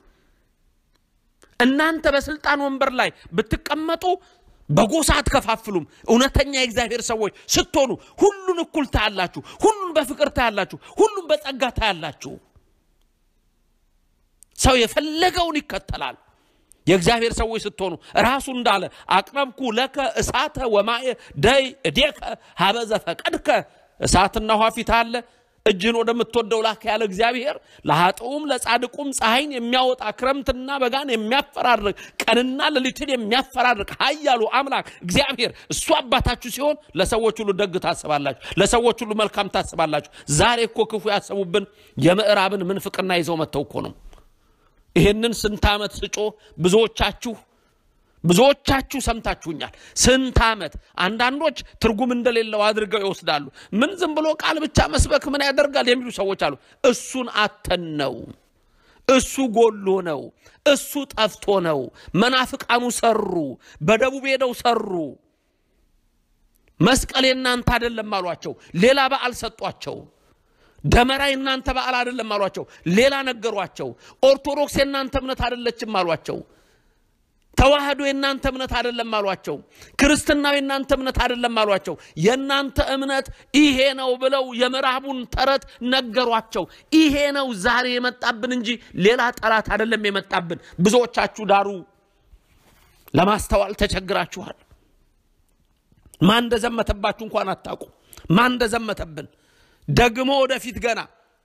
እናንተ በስልጣን ወንበር ላይ ብትቀመጡ በጎሳ አትከፋፍሉም። እውነተኛ የእግዚአብሔር ሰዎች ስትሆኑ ሁሉን እኩል ታያላችሁ፣ ሁሉን በፍቅር ታያላችሁ፣ ሁሉን በጸጋ ታያላችሁ። ሰው የፈለገውን ይከተላል። የእግዚአብሔር ሰዎች ስትሆኑ ራሱ እንዳለ አቅረብኩ ለከ እሳተ ወማየ ደይ እዴከ ሀበዘ ፈቀድከ እሳትና ውሃ ፊት አለ እጅህን ወደምትወደው ላክ ያለ እግዚአብሔር ለኃጥኡም ለጻድቁም ፀሐይን የሚያወጣ ክረምትና በጋን የሚያፈራርቅ ቀንና ሌሊትን የሚያፈራርቅ ኃያሉ አምላክ እግዚአብሔር እሱ አባታችሁ ሲሆን ለሰዎች ሁሉ ደግ ታስባላችሁ፣ ለሰዎች ሁሉ መልካም ታስባላችሁ። ዛሬ እኮ ክፉ ያሰቡብን የምዕራብን ምንፍቅና ይዘው መጥተው እኮ ነው። ይህንን ስንት ዓመት ስጮህ ብዙዎቻችሁ ብዙዎቻችሁ ሰምታችሁኛል። ስንት ዓመት አንዳንዶች ትርጉም እንደሌለው አድርገው ይወስዳሉ። ምን ዝም ብሎ ቃል ብቻ መስበክ ምን ያደርጋል የሚሉ ሰዎች አሉ። እሱን አተን ነው፣ እሱ ጎሎ ነው፣ እሱ ጠፍቶ ነው። መናፍቃኑ ሰሩ፣ በደቡብ ሄደው ሰሩ። መስቀል የእናንተ አይደለም አሏቸው። ሌላ በዓል ሰጧቸው። ደመራ የእናንተ በዓል አይደለም አሏቸው። ሌላ ነገሯቸው። ኦርቶዶክስ የእናንተ እምነት አይደለችም አሏቸው። ተዋህዶ የእናንተ እምነት አይደለም አሏቸው። ክርስትናው የእናንተ እምነት አይደለም አሏቸው። የእናንተ እምነት ይሄ ነው ብለው የምዕራቡን ተረት ነገሯቸው። ይሄ ነው ዛሬ የመጣብን እንጂ ሌላ ጠላት አይደለም የመጣብን። ብዙዎቻችሁ ዳሩ ለማስተዋል ተቸግራችኋል። ማን እንደዘመተባችሁ እንኳን አታውቁ። ማን እንደዘመተብን ደግሞ ወደፊት ገና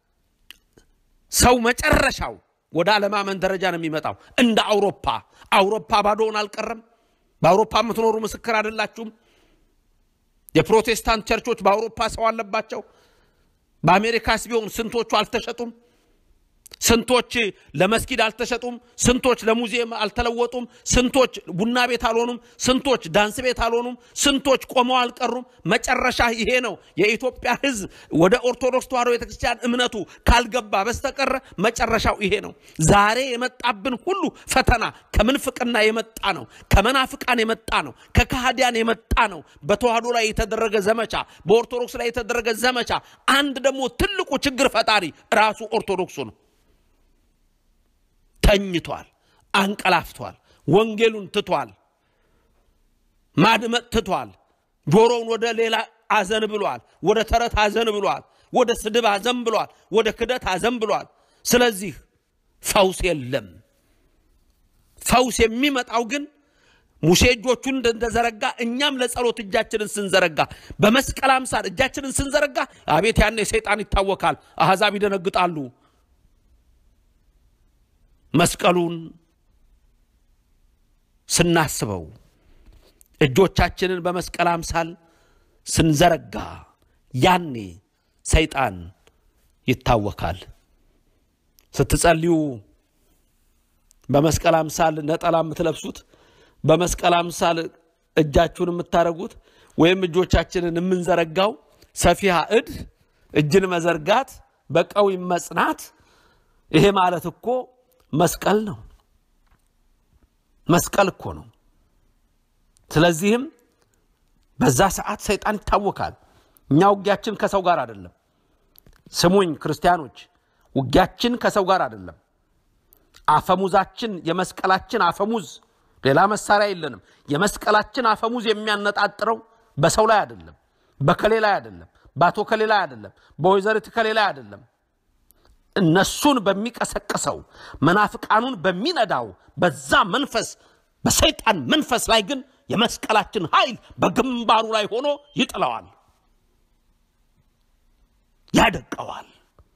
ሰው መጨረሻው ወደ አለማመን ደረጃ ነው የሚመጣው። እንደ አውሮፓ አውሮፓ ባዶውን አልቀረም። በአውሮፓ የምትኖሩ ምስክር አይደላችሁም? የፕሮቴስታንት ቸርቾች በአውሮፓ ሰው አለባቸው። በአሜሪካስ ቢሆን ስንቶቹ አልተሸጡም? ስንቶች ለመስጊድ አልተሸጡም? ስንቶች ለሙዚየም አልተለወጡም? ስንቶች ቡና ቤት አልሆኑም? ስንቶች ዳንስ ቤት አልሆኑም? ስንቶች ቆመው አልቀሩም? መጨረሻ ይሄ ነው። የኢትዮጵያ ሕዝብ ወደ ኦርቶዶክስ ተዋሕዶ ቤተክርስቲያን እምነቱ ካልገባ በስተቀረ መጨረሻው ይሄ ነው። ዛሬ የመጣብን ሁሉ ፈተና ከምንፍቅና የመጣ ነው። ከመናፍቃን የመጣ ነው። ከካህዲያን የመጣ ነው። በተዋሕዶ ላይ የተደረገ ዘመቻ፣ በኦርቶዶክስ ላይ የተደረገ ዘመቻ። አንድ ደግሞ ትልቁ ችግር ፈጣሪ ራሱ ኦርቶዶክሱ ነው። ተኝቷል፣ አንቀላፍቷል፣ ወንጌሉን ትቷል፣ ማድመጥ ትቷል፣ ጆሮውን ወደ ሌላ አዘን ብሏል፣ ወደ ተረት አዘን ብሏል፣ ወደ ስድብ አዘን ብሏል፣ ወደ ክደት አዘን ብሏል። ስለዚህ ፈውስ የለም። ፈውስ የሚመጣው ግን ሙሴ እጆቹን እንደዘረጋ እኛም ለጸሎት እጃችንን ስንዘረጋ በመስቀል አምሳል እጃችንን ስንዘረጋ አቤት ያኔ ሰይጣን ይታወካል፣ አሕዛብ ይደነግጣሉ። መስቀሉን ስናስበው እጆቻችንን በመስቀል አምሳል ስንዘረጋ ያኔ ሰይጣን ይታወካል። ስትጸልዩ በመስቀል አምሳል ነጠላ የምትለብሱት በመስቀል አምሳል እጃችሁን የምታደርጉት ወይም እጆቻችንን የምንዘረጋው ሰፊሃ እድ እጅን መዘርጋት በቀዊ መጽናት ይሄ ማለት እኮ መስቀል ነው። መስቀል እኮ ነው። ስለዚህም በዛ ሰዓት ሰይጣን ይታወካል። እኛ ውጊያችን ከሰው ጋር አይደለም። ስሙኝ ክርስቲያኖች፣ ውጊያችን ከሰው ጋር አይደለም። አፈሙዛችን የመስቀላችን አፈሙዝ ሌላ መሳሪያ የለንም። የመስቀላችን አፈሙዝ የሚያነጣጥረው በሰው ላይ አይደለም፣ በከሌ ላይ አይደለም፣ በአቶ ከሌ ላይ አይደለም፣ በወይዘሪት ከሌ ላይ አይደለም። እነሱን በሚቀሰቅሰው መናፍቃኑን በሚነዳው በዛ መንፈስ በሰይጣን መንፈስ ላይ ግን የመስቀላችን ኃይል በግንባሩ ላይ ሆኖ ይጥለዋል፣ ያደቀዋል።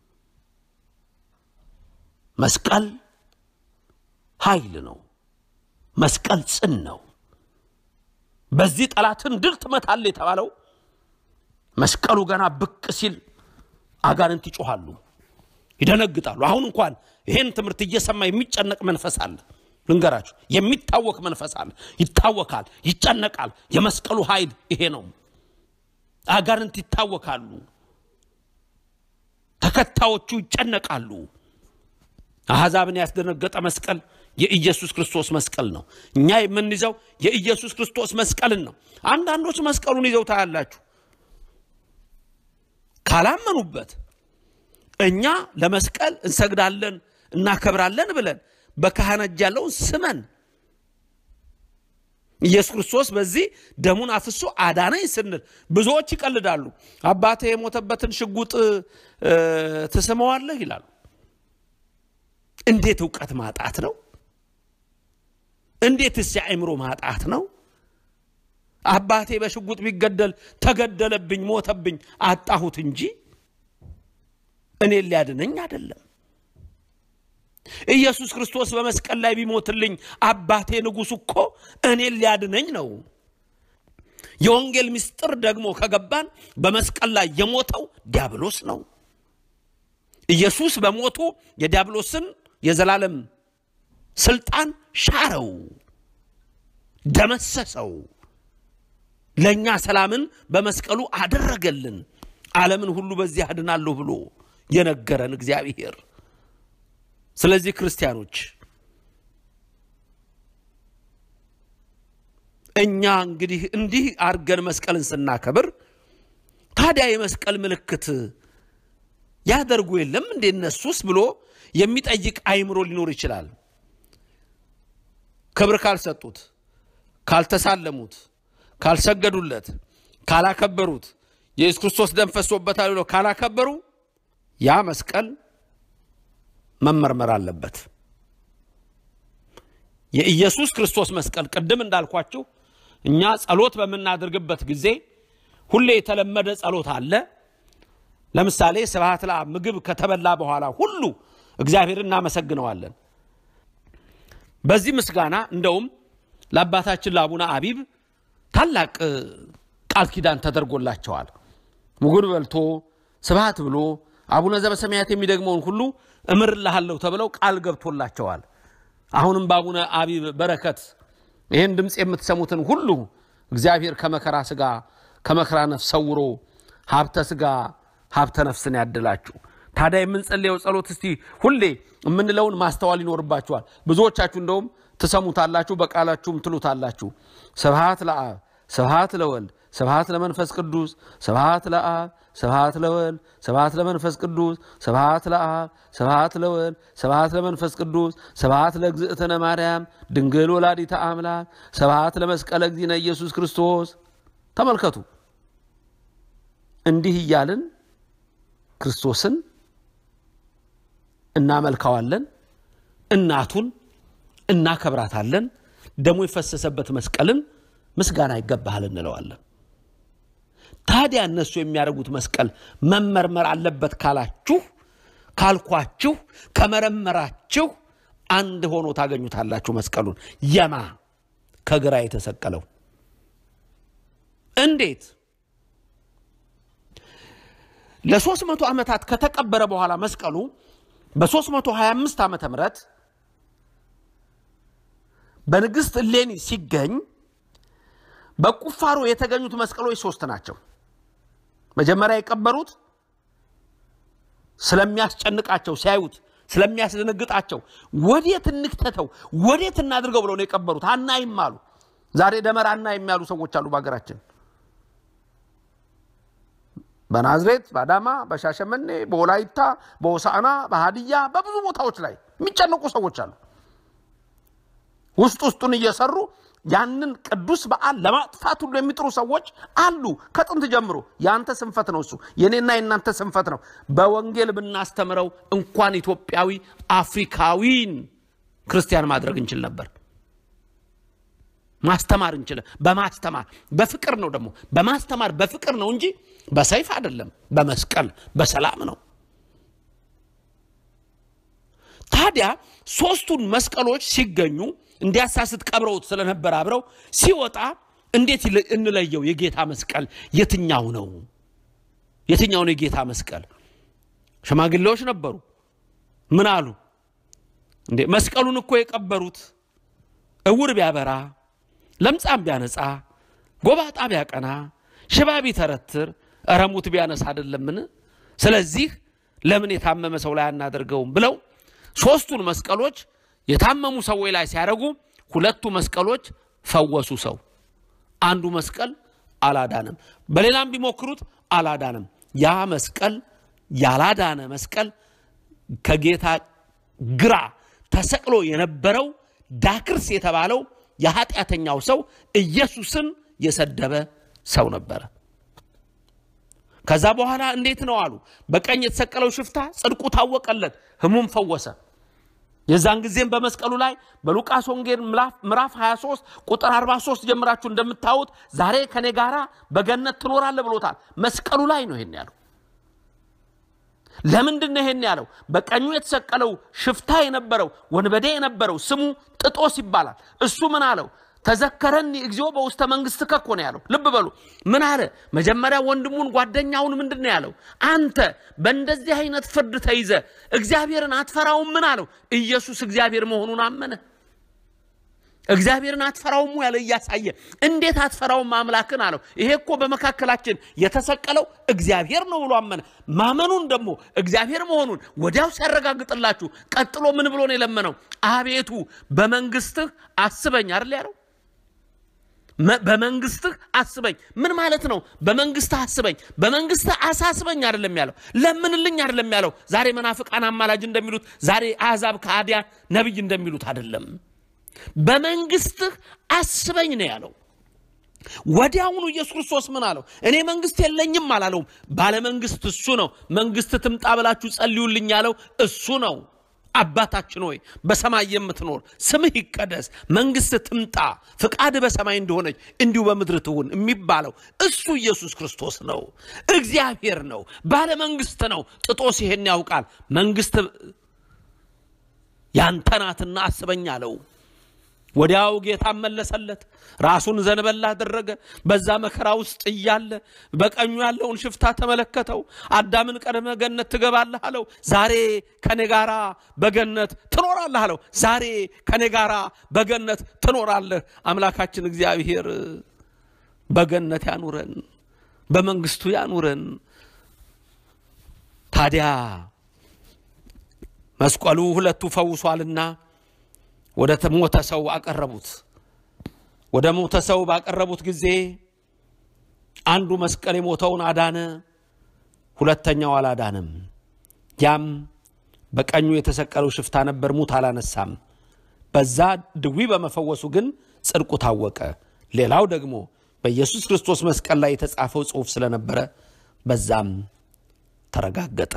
መስቀል ኃይል ነው። መስቀል ጽን ነው። በዚህ ጠላትን ድል ትመታል የተባለው መስቀሉ ገና ብቅ ሲል አጋንንት ይጮኻሉ፣ ይደነግጣሉ። አሁን እንኳን ይሄን ትምህርት እየሰማ የሚጨነቅ መንፈስ አለ። ልንገራችሁ፣ የሚታወክ መንፈስ አለ። ይታወካል፣ ይጨነቃል። የመስቀሉ ኃይል ይሄ ነው። አጋንንት ይታወካሉ፣ ተከታዮቹ ይጨነቃሉ። አሕዛብን ያስደነገጠ መስቀል የኢየሱስ ክርስቶስ መስቀል ነው። እኛ የምንይዘው የኢየሱስ ክርስቶስ መስቀልን ነው። አንዳንዶች መስቀሉን ይዘው ታያላችሁ። ካላመኑበት እኛ ለመስቀል እንሰግዳለን እናከብራለን ብለን በካህን እጅ ያለውን ስመን ኢየሱስ ክርስቶስ በዚህ ደሙን አፍሶ አዳነኝ ስንል ብዙዎች ይቀልዳሉ። አባቴ የሞተበትን ሽጉጥ ትስመዋለህ ይላሉ። እንዴት እውቀት ማጣት ነው! እንዴትስ የአእምሮ ማጣት ነው! አባቴ በሽጉጥ ቢገደል ተገደለብኝ፣ ሞተብኝ፣ አጣሁት እንጂ እኔን ሊያድነኝ አይደለም። ኢየሱስ ክርስቶስ በመስቀል ላይ ቢሞትልኝ አባቴ ንጉሥ እኮ እኔን ሊያድነኝ ነው። የወንጌል ምስጢር ደግሞ ከገባን በመስቀል ላይ የሞተው ዲያብሎስ ነው። ኢየሱስ በሞቱ የዲያብሎስን የዘላለም ስልጣን ሻረው፣ ደመሰሰው። ለእኛ ሰላምን በመስቀሉ አደረገልን። ዓለምን ሁሉ በዚህ አድናለሁ ብሎ የነገረን እግዚአብሔር። ስለዚህ ክርስቲያኖች እኛ እንግዲህ እንዲህ አድርገን መስቀልን ስናከብር ታዲያ የመስቀል ምልክት ያደርጉ የለም እንዴ እነሱስ ብሎ የሚጠይቅ አይምሮ ሊኖር ይችላል። ክብር ካልሰጡት፣ ካልተሳለሙት፣ ካልሰገዱለት፣ ካላከበሩት የኢየሱስ ክርስቶስ ደም ፈሶበታል ብለው ካላከበሩ ያ መስቀል መመርመር አለበት። የኢየሱስ ክርስቶስ መስቀል ቅድም እንዳልኳችሁ እኛ ጸሎት በምናደርግበት ጊዜ ሁሌ የተለመደ ጸሎት አለ። ለምሳሌ ስብሐት ለአብ ምግብ ከተበላ በኋላ ሁሉ እግዚአብሔር እናመሰግነዋለን። በዚህ ምስጋና እንደውም ለአባታችን ለአቡነ አቢብ ታላቅ ቃል ኪዳን ተደርጎላቸዋል። ምግብ በልቶ ስብሐት ብሎ አቡነ ዘበሰማያት የሚደግመውን ሁሉ እምርልሃለሁ ተብለው ቃል ገብቶላቸዋል። አሁንም በአቡነ አቢብ በረከት ይህን ድምፅ የምትሰሙትን ሁሉ እግዚአብሔር ከመከራ ስጋ ከመከራ ነፍስ ሰውሮ ሀብተ ስጋ ሀብተ ነፍስን ያድላችሁ። ታዲያ የምንጸልየው ጸሎት እስቲ ሁሌ የምንለውን ማስተዋል ይኖርባችኋል። ብዙዎቻችሁ እንደውም ትሰሙታላችሁ፣ በቃላችሁም ትሉታላችሁ። ስብሐት ለአብ ስብሐት ለወልድ ስብሐት ለመንፈስ ቅዱስ ስብሐት ለአብ ስብሐት ለወልድ ስብሐት ለመንፈስ ቅዱስ ስብሐት ለአብ ስብሐት ለወልድ ስብሐት ለመንፈስ ቅዱስ ስብሐት ለእግዝእትነ ማርያም ድንግል ወላዲተ አምላክ ስብሐት ለመስቀለ እግዚእነ ኢየሱስ ክርስቶስ። ተመልከቱ፣ እንዲህ እያልን ክርስቶስን እናመልከዋለን፣ እናቱን እናከብራታለን፣ ደሙ የፈሰሰበት መስቀልን ምስጋና ይገባሃል እንለዋለን። ታዲያ እነሱ የሚያደርጉት መስቀል መመርመር አለበት ካላችሁ ካልኳችሁ ከመረመራችሁ አንድ ሆኖ ታገኙታላችሁ። መስቀሉን የማ ከግራ የተሰቀለው እንዴት ለሶስት መቶ ዓመታት ከተቀበረ በኋላ መስቀሉ በ325 ዓመተ ምህረት በንግሥት እሌኒ ሲገኝ በቁፋሮ የተገኙት መስቀሎች ሶስት ናቸው። መጀመሪያ የቀበሩት ስለሚያስጨንቃቸው ሲያዩት ስለሚያስደነግጣቸው ወዴት እንክተተው ወዴት እናድርገው ብለው ነው የቀበሩት። አናይም አሉ። ዛሬ ደመራ አናይም ያሉ ሰዎች አሉ በሀገራችን። በናዝሬት፣ በአዳማ፣ በሻሸመኔ፣ በወላይታ፣ በሆሳዕና፣ በሀዲያ በብዙ ቦታዎች ላይ የሚጨነቁ ሰዎች አሉ። ውስጥ ውስጡን እየሰሩ ያንን ቅዱስ በዓል ለማጥፋት ሁሉ የሚጥሩ ሰዎች አሉ። ከጥንት ጀምሮ የአንተ ስንፈት ነው እሱ፣ የኔና የእናንተ ስንፈት ነው። በወንጌል ብናስተምረው እንኳን ኢትዮጵያዊ አፍሪካዊን ክርስቲያን ማድረግ እንችል ነበር። ማስተማር እንችል በማስተማር በፍቅር ነው ደግሞ በማስተማር በፍቅር ነው እንጂ በሰይፍ አይደለም፣ በመስቀል በሰላም ነው። ታዲያ ሶስቱን መስቀሎች ሲገኙ እንዲያሳስት ቀብረውት ስለነበር አብረው ሲወጣ እንዴት እንለየው? የጌታ መስቀል የትኛው ነው? የትኛው ነው የጌታ መስቀል? ሽማግሌዎች ነበሩ። ምን አሉ እንዴ? መስቀሉን እኮ የቀበሩት እውር ቢያበራ፣ ለምጻም ቢያነጻ፣ ጎባጣ ቢያቀና፣ ሽባ ቢተረትር፣ እረሙት ቢያነሳ አይደለምን? ስለዚህ ለምን የታመመ ሰው ላይ አናደርገውም ብለው ሶስቱን መስቀሎች የታመሙ ሰዎች ላይ ሲያደርጉ ሁለቱ መስቀሎች ፈወሱ ሰው፣ አንዱ መስቀል አላዳንም። በሌላም ቢሞክሩት አላዳንም። ያ መስቀል ያላዳነ መስቀል ከጌታ ግራ ተሰቅሎ የነበረው ዳክርስ የተባለው የኃጢአተኛው ሰው ኢየሱስን የሰደበ ሰው ነበረ። ከዛ በኋላ እንዴት ነው አሉ። በቀኝ የተሰቀለው ሽፍታ ጽድቁ ታወቀለት፣ ህሙም ፈወሰ። የዛን ጊዜም በመስቀሉ ላይ በሉቃስ ወንጌል ምዕራፍ 23 ቁጥር 43 ጀምራችሁ እንደምታዩት ዛሬ ከኔ ጋራ በገነት ትኖራለህ ብሎታል። መስቀሉ ላይ ነው ይሄን ያለው። ለምንድን ነው ይሄን ያለው? በቀኙ የተሰቀለው ሽፍታ የነበረው ወንበዴ የነበረው ስሙ ጥጦስ ይባላል። እሱ ምን አለው? ተዘከረኒ እግዚኦ በውስተ መንግስት ከኮ ነው ያለው። ልብ በሉ ምን አለ? መጀመሪያ ወንድሙን ጓደኛውን ምንድን ነው ያለው? አንተ በእንደዚህ አይነት ፍርድ ተይዘ እግዚአብሔርን አትፈራውም? ምን አለው? ኢየሱስ እግዚአብሔር መሆኑን አመነ። እግዚአብሔርን አትፈራውም ያለ እያሳየ እንዴት አትፈራውም አምላክን አለው። ይሄ እኮ በመካከላችን የተሰቀለው እግዚአብሔር ነው ብሎ አመነ። ማመኑን ደግሞ እግዚአብሔር መሆኑን ወዲያው ሲያረጋግጥላችሁ ቀጥሎ ምን ብሎ ነው የለመነው? አቤቱ በመንግስትህ አስበኝ አይደል ያለው በመንግስትህ አስበኝ። ምን ማለት ነው? በመንግስትህ አስበኝ፣ በመንግስትህ አሳስበኝ አይደለም ያለው፣ ለምንልኝ አይደለም ያለው። ዛሬ መናፍቃን አማላጅ እንደሚሉት፣ ዛሬ አሕዛብ ከሃዲያን ነቢይ እንደሚሉት አይደለም። በመንግስትህ አስበኝ ነው ያለው። ወዲያውኑ ኢየሱስ ክርስቶስ ምን አለው? እኔ መንግስት የለኝም አላለውም። ባለመንግስት እሱ ነው። መንግስት ትምጣ ብላችሁ ጸልዩልኝ ያለው እሱ ነው። አባታችን ሆይ በሰማይ የምትኖር ስምህ ይቀደስ፣ መንግስት ትምጣ፣ ፍቃድ በሰማይ እንደሆነች እንዲሁ በምድር ትሁን የሚባለው እሱ ኢየሱስ ክርስቶስ ነው። እግዚአብሔር ነው። ባለመንግስት ነው። ጥጦስ ይሄን ያውቃል። መንግስት ያንተ ናትና አስበኝ አለው። ወዲያው ጌታ መለሰለት። ራሱን ዘንበል አደረገ። በዛ መከራ ውስጥ እያለ በቀኙ ያለውን ሽፍታ ተመለከተው። አዳምን ቀድመ ገነት ትገባለህ አለው። ዛሬ ከኔ ጋራ በገነት ትኖራለህ አለው። ዛሬ ከኔ ጋራ በገነት ትኖራለህ። አምላካችን እግዚአብሔር በገነት ያኑረን፣ በመንግስቱ ያኑረን። ታዲያ መስቀሉ ሁለቱ ፈውሷልና ወደ ሞተ ሰው አቀረቡት። ወደ ሞተ ሰው ባቀረቡት ጊዜ አንዱ መስቀል የሞተውን አዳነ፣ ሁለተኛው አላዳንም። ያም በቀኙ የተሰቀለው ሽፍታ ነበር፣ ሙት አላነሳም። በዛ ድዊ በመፈወሱ ግን ጽድቁ ታወቀ። ሌላው ደግሞ በኢየሱስ ክርስቶስ መስቀል ላይ የተጻፈው ጽሑፍ ስለነበረ በዛም ተረጋገጠ።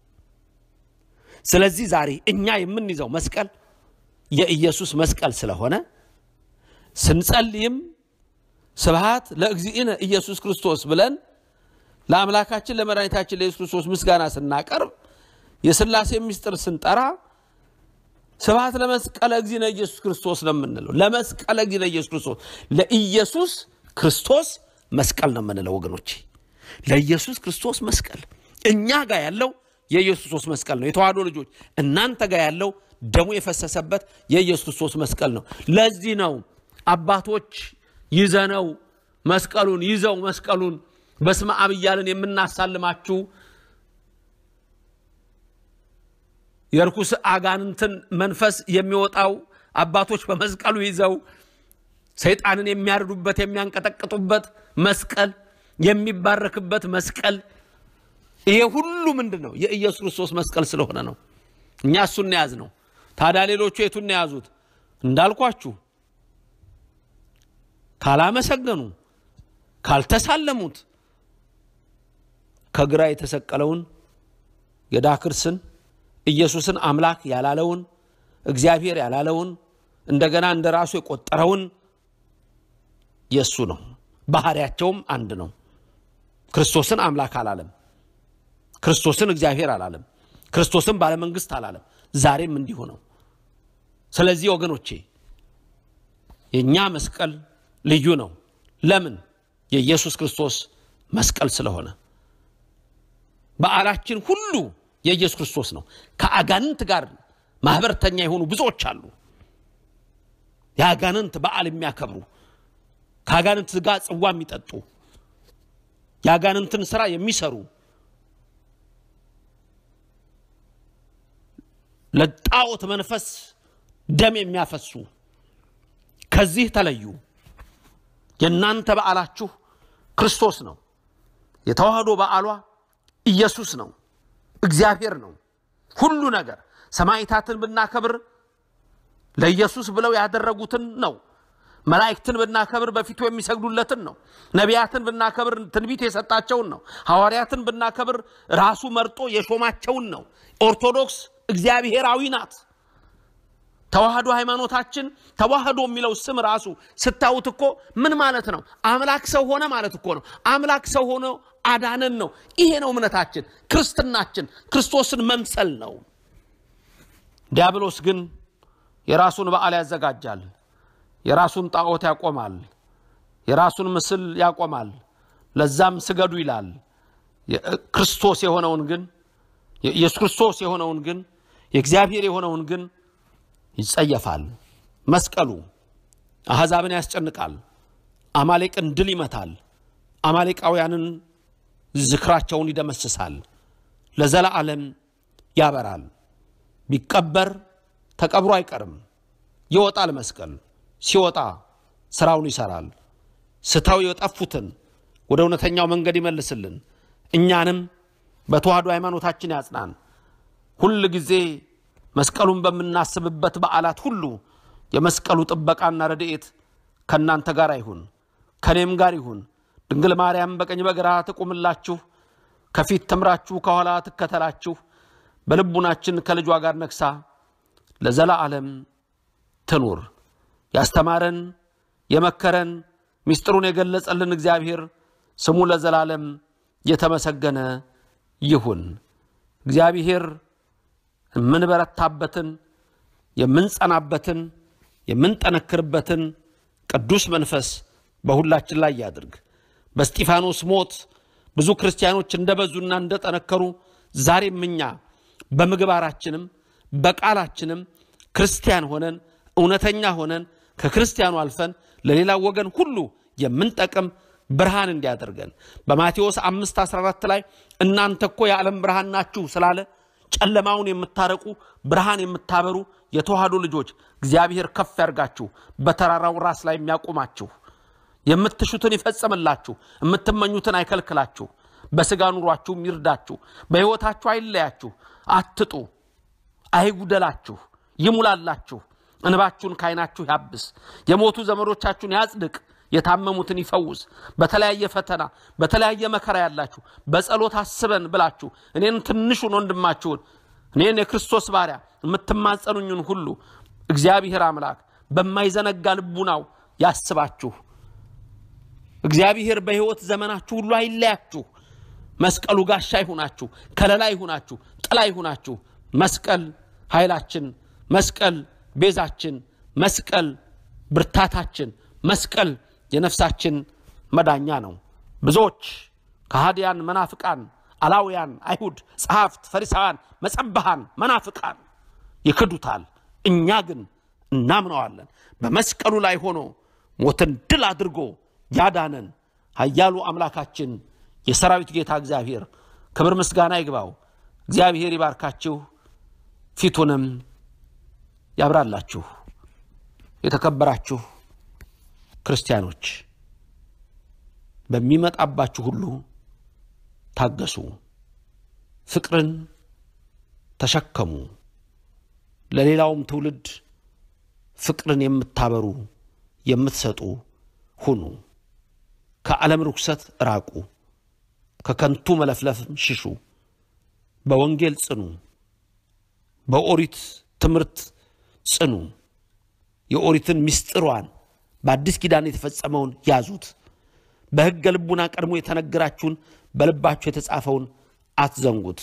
ስለዚህ ዛሬ እኛ የምንይዘው መስቀል የኢየሱስ መስቀል ስለሆነ ስንጸልይም ስብሃት ለእግዚእነ ኢየሱስ ክርስቶስ ብለን ለአምላካችን ለመድኃኒታችን ለኢየሱስ ክርስቶስ ምስጋና ስናቀርብ የሥላሴ ምስጢር ስንጠራ ስብሃት ለመስቀለ እግዚእነ ኢየሱስ ክርስቶስ ነው የምንለው። ለመስቀለ እግዚእነ ኢየሱስ ክርስቶስ ለኢየሱስ ክርስቶስ መስቀል ነው የምንለው ወገኖቼ፣ ለኢየሱስ ክርስቶስ መስቀል። እኛ ጋር ያለው የኢየሱስ ክርስቶስ መስቀል ነው። የተዋህዶ ልጆች እናንተ ጋር ያለው ደሙ የፈሰሰበት የኢየሱስ ክርስቶስ መስቀል ነው። ለዚህ ነው አባቶች ይዘነው መስቀሉን ይዘው መስቀሉን በስመ አብ እያልን የምናሳልማችሁ የርኩስ አጋንንትን መንፈስ የሚወጣው አባቶች በመስቀሉ ይዘው ሰይጣንን የሚያርዱበት የሚያንቀጠቅጡበት መስቀል የሚባረክበት መስቀል ይሄ ሁሉ ምንድን ነው? የኢየሱስ ክርስቶስ መስቀል ስለሆነ ነው። እኛ እሱን ያዝ ነው። ታዲያ ሌሎቹ የቱን የያዙት? እንዳልኳችሁ ካላመሰገኑ ካልተሳለሙት ከግራ የተሰቀለውን የዳክርስን ኢየሱስን አምላክ ያላለውን እግዚአብሔር ያላለውን እንደገና እንደ ራሱ የቆጠረውን የእሱ ነው። ባህሪያቸውም አንድ ነው። ክርስቶስን አምላክ አላለም። ክርስቶስን እግዚአብሔር አላለም። ክርስቶስን ባለመንግስት አላለም። ዛሬም እንዲሁ ነው። ስለዚህ ወገኖቼ የእኛ መስቀል ልዩ ነው። ለምን? የኢየሱስ ክርስቶስ መስቀል ስለሆነ። በዓላችን ሁሉ የኢየሱስ ክርስቶስ ነው። ከአጋንንት ጋር ማህበርተኛ የሆኑ ብዙዎች አሉ። የአጋንንት በዓል የሚያከብሩ ከአጋንንት ጋር ጽዋ የሚጠጡ የአጋንንትን ስራ የሚሰሩ ለጣዖት መንፈስ ደም የሚያፈሱ ከዚህ ተለዩ። የእናንተ በዓላችሁ ክርስቶስ ነው። የተዋህዶ በዓሏ ኢየሱስ ነው፣ እግዚአብሔር ነው። ሁሉ ነገር ሰማዕታትን ብናከብር ለኢየሱስ ብለው ያደረጉትን ነው። መላእክትን ብናከብር በፊቱ የሚሰግዱለትን ነው። ነቢያትን ብናከብር ትንቢት የሰጣቸውን ነው። ሐዋርያትን ብናከብር ራሱ መርጦ የሾማቸውን ነው። ኦርቶዶክስ እግዚአብሔራዊ ናት። ተዋህዶ ሃይማኖታችን ተዋህዶ የሚለው ስም ራሱ ስታዩት እኮ ምን ማለት ነው? አምላክ ሰው ሆነ ማለት እኮ ነው። አምላክ ሰው ሆኖ አዳነን ነው። ይሄ ነው እምነታችን፣ ክርስትናችን፣ ክርስቶስን መምሰል ነው። ዲያብሎስ ግን የራሱን በዓል ያዘጋጃል። የራሱን ጣዖት ያቆማል። የራሱን ምስል ያቆማል። ለዛም ስገዱ ይላል። ክርስቶስ የሆነውን ግን የኢየሱስ ክርስቶስ የሆነውን ግን የእግዚአብሔር የሆነውን ግን ይጸየፋል። መስቀሉ አሕዛብን ያስጨንቃል። አማሌቅን ድል ይመታል። አማሌቃውያንን ዝክራቸውን ይደመስሳል። ለዘላለም ያበራል። ቢቀበር ተቀብሮ አይቀርም። ይወጣል መስቀል ሲወጣ ስራውን ይሰራል። ስተው የጠፉትን ወደ እውነተኛው መንገድ ይመልስልን። እኛንም በተዋህዶ ሃይማኖታችን ያጽናን። ሁል ጊዜ መስቀሉን በምናስብበት በዓላት ሁሉ የመስቀሉ ጥበቃና ረድኤት ከእናንተ ጋር ይሁን፣ ከእኔም ጋር ይሁን። ድንግል ማርያም በቀኝ በግራ ትቁምላችሁ፣ ከፊት ትምራችሁ፣ ከኋላ ትከተላችሁ። በልቡናችን ከልጇ ጋር ነግሳ ለዘላለም ትኑር። ያስተማረን የመከረን ምስጢሩን የገለጸልን እግዚአብሔር ስሙ ለዘላለም የተመሰገነ ይሁን። እግዚአብሔር የምንበረታበትን የምንጸናበትን የምንጠነክርበትን ቅዱስ መንፈስ በሁላችን ላይ ያድርግ። በስጢፋኖስ ሞት ብዙ ክርስቲያኖች እንደበዙና እንደጠነከሩ ዛሬም እኛ በምግባራችንም በቃላችንም ክርስቲያን ሆነን እውነተኛ ሆነን ከክርስቲያኑ አልፈን ለሌላው ወገን ሁሉ የምንጠቅም ብርሃን እንዲያደርገን በማቴዎስ 5 14 ላይ እናንተ እኮ የዓለም ብርሃን ናችሁ ስላለ ጨለማውን የምታረቁ ብርሃን የምታበሩ የተዋህዶ ልጆች እግዚአብሔር ከፍ ያርጋችሁ፣ በተራራው ራስ ላይ የሚያቆማችሁ የምትሹትን ይፈጽምላችሁ፣ የምትመኙትን አይከልክላችሁ፣ በሥጋ ኑሯችሁም ይርዳችሁ፣ በሕይወታችሁ አይለያችሁ፣ አትጡ፣ አይጉደላችሁ፣ ይሙላላችሁ፣ እንባችሁን ከዓይናችሁ ያብስ፣ የሞቱ ዘመዶቻችሁን ያጽድቅ፣ የታመሙትን ይፈውስ። በተለያየ ፈተና በተለያየ መከራ ያላችሁ በጸሎት አስበን ብላችሁ እኔን ትንሹን ወንድማችሁን እኔን የክርስቶስ ባሪያ የምትማጸኑኝን ሁሉ እግዚአብሔር አምላክ በማይዘነጋ ልቡናው ያስባችሁ። እግዚአብሔር በሕይወት ዘመናችሁ ሁሉ አይለያችሁ። መስቀሉ ጋሻ ይሁናችሁ፣ ከለላ ይሁናችሁ፣ ጥላ ይሁናችሁ። መስቀል ኃይላችን፣ መስቀል ቤዛችን፣ መስቀል ብርታታችን፣ መስቀል የነፍሳችን መዳኛ ነው። ብዙዎች ከሃዲያን፣ መናፍቃን፣ አላውያን፣ አይሁድ፣ ጸሐፍት፣ ፈሪሳውያን፣ መጸባሃን፣ መናፍቃን ይክዱታል። እኛ ግን እናምነዋለን። በመስቀሉ ላይ ሆኖ ሞትን ድል አድርጎ ያዳነን ኃያሉ አምላካችን የሰራዊት ጌታ እግዚአብሔር ክብር ምስጋና ይግባው። እግዚአብሔር ይባርካችሁ፣ ፊቱንም ያብራላችሁ። የተከበራችሁ ክርስቲያኖች በሚመጣባችሁ ሁሉ ታገሱ፣ ፍቅርን ተሸከሙ። ለሌላውም ትውልድ ፍቅርን የምታበሩ የምትሰጡ ሁኑ። ከዓለም ርኩሰት ራቁ፣ ከከንቱ መለፍለፍም ሽሹ። በወንጌል ጽኑ፣ በኦሪት ትምህርት ጽኑ። የኦሪትን ምስጢሯን በአዲስ ኪዳን የተፈጸመውን ያዙት። በሕገ ልቡና ቀድሞ የተነገራችሁን በልባችሁ የተጻፈውን አትዘንጉት።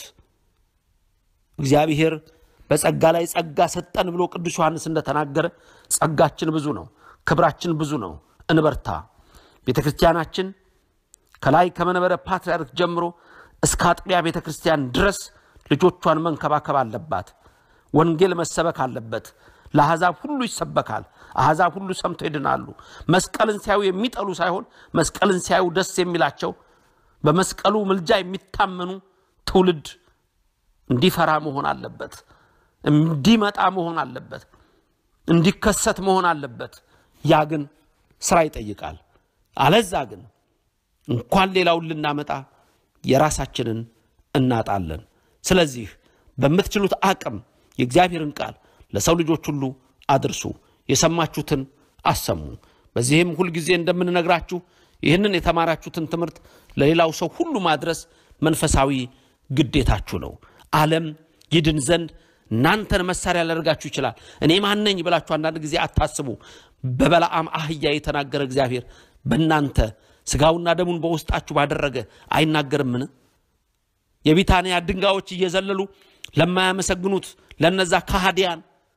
እግዚአብሔር በጸጋ ላይ ጸጋ ሰጠን ብሎ ቅዱስ ዮሐንስ እንደተናገረ ጸጋችን ብዙ ነው፣ ክብራችን ብዙ ነው። እንበርታ። ቤተ ክርስቲያናችን ከላይ ከመንበረ ፓትርያርክ ጀምሮ እስከ አጥቢያ ቤተ ክርስቲያን ድረስ ልጆቿን መንከባከብ አለባት። ወንጌል መሰበክ አለበት። ለአሕዛብ ሁሉ ይሰበካል። አሕዛብ ሁሉ ሰምተው ይድናሉ። መስቀልን ሲያዩ የሚጠሉ ሳይሆን መስቀልን ሲያዩ ደስ የሚላቸው በመስቀሉ ምልጃ የሚታመኑ ትውልድ እንዲፈራ መሆን አለበት። እንዲመጣ መሆን አለበት። እንዲከሰት መሆን አለበት። ያ ግን ስራ ይጠይቃል። አለዛ ግን እንኳን ሌላውን ልናመጣ የራሳችንን እናጣለን። ስለዚህ በምትችሉት አቅም የእግዚአብሔርን ቃል ለሰው ልጆች ሁሉ አድርሱ። የሰማችሁትን አሰሙ። በዚህም ሁልጊዜ እንደምንነግራችሁ ይህንን የተማራችሁትን ትምህርት ለሌላው ሰው ሁሉ ማድረስ መንፈሳዊ ግዴታችሁ ነው። ዓለም ይድን ዘንድ እናንተን መሳሪያ ሊያደርጋችሁ ይችላል። እኔ ማነኝ ብላችሁ አንዳንድ ጊዜ አታስቡ። በበለዓም አህያ የተናገረ እግዚአብሔር በእናንተ ስጋውና ደሙን በውስጣችሁ ባደረገ አይናገርምን? የቢታንያ ድንጋዮች እየዘለሉ ለማያመሰግኑት ለነዛ ካሃዲያን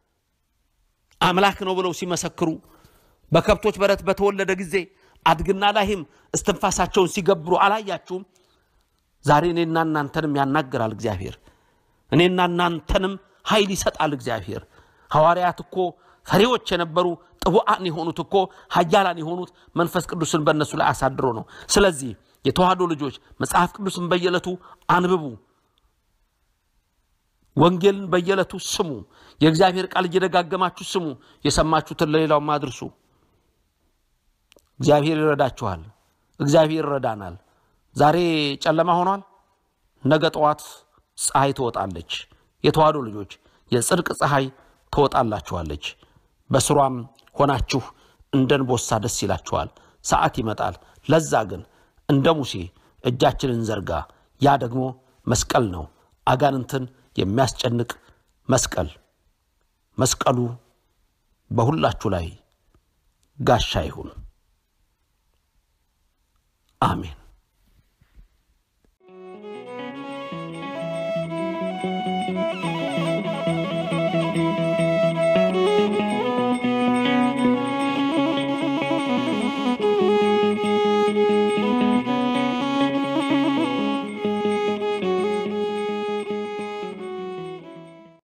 አምላክ ነው ብለው ሲመሰክሩ በከብቶች በረት በተወለደ ጊዜ አድግና ላይም እስትንፋሳቸውን ሲገብሩ አላያችሁም? ዛሬ እኔና እናንተንም ያናገራል እግዚአብሔር። እኔና እናንተንም ኃይል ይሰጣል እግዚአብሔር። ሐዋርያት እኮ ፈሪዎች የነበሩ ጥቡዓን የሆኑት እኮ ኃያላን የሆኑት መንፈስ ቅዱስን በእነሱ ላይ አሳድሮ ነው። ስለዚህ የተዋህዶ ልጆች መጽሐፍ ቅዱስን በየዕለቱ አንብቡ። ወንጌልን በየዕለቱ ስሙ። የእግዚአብሔር ቃል እየደጋገማችሁ ስሙ። የሰማችሁትን ለሌላውም አድርሱ። እግዚአብሔር ይረዳችኋል። እግዚአብሔር ይረዳናል። ዛሬ ጨለማ ሆኗል። ነገ ጠዋት ፀሐይ ትወጣለች። የተዋሕዶ ልጆች የጽድቅ ፀሐይ ትወጣላችኋለች። በስሯም ሆናችሁ እንደ እንቦሳ ደስ ይላችኋል። ሰዓት ይመጣል። ለዛ ግን እንደ ሙሴ እጃችንን ዘርጋ። ያ ደግሞ መስቀል ነው፣ አጋንንትን የሚያስጨንቅ መስቀል። መስቀሉ በሁላችሁ ላይ ጋሻ ይሁን። አሜን።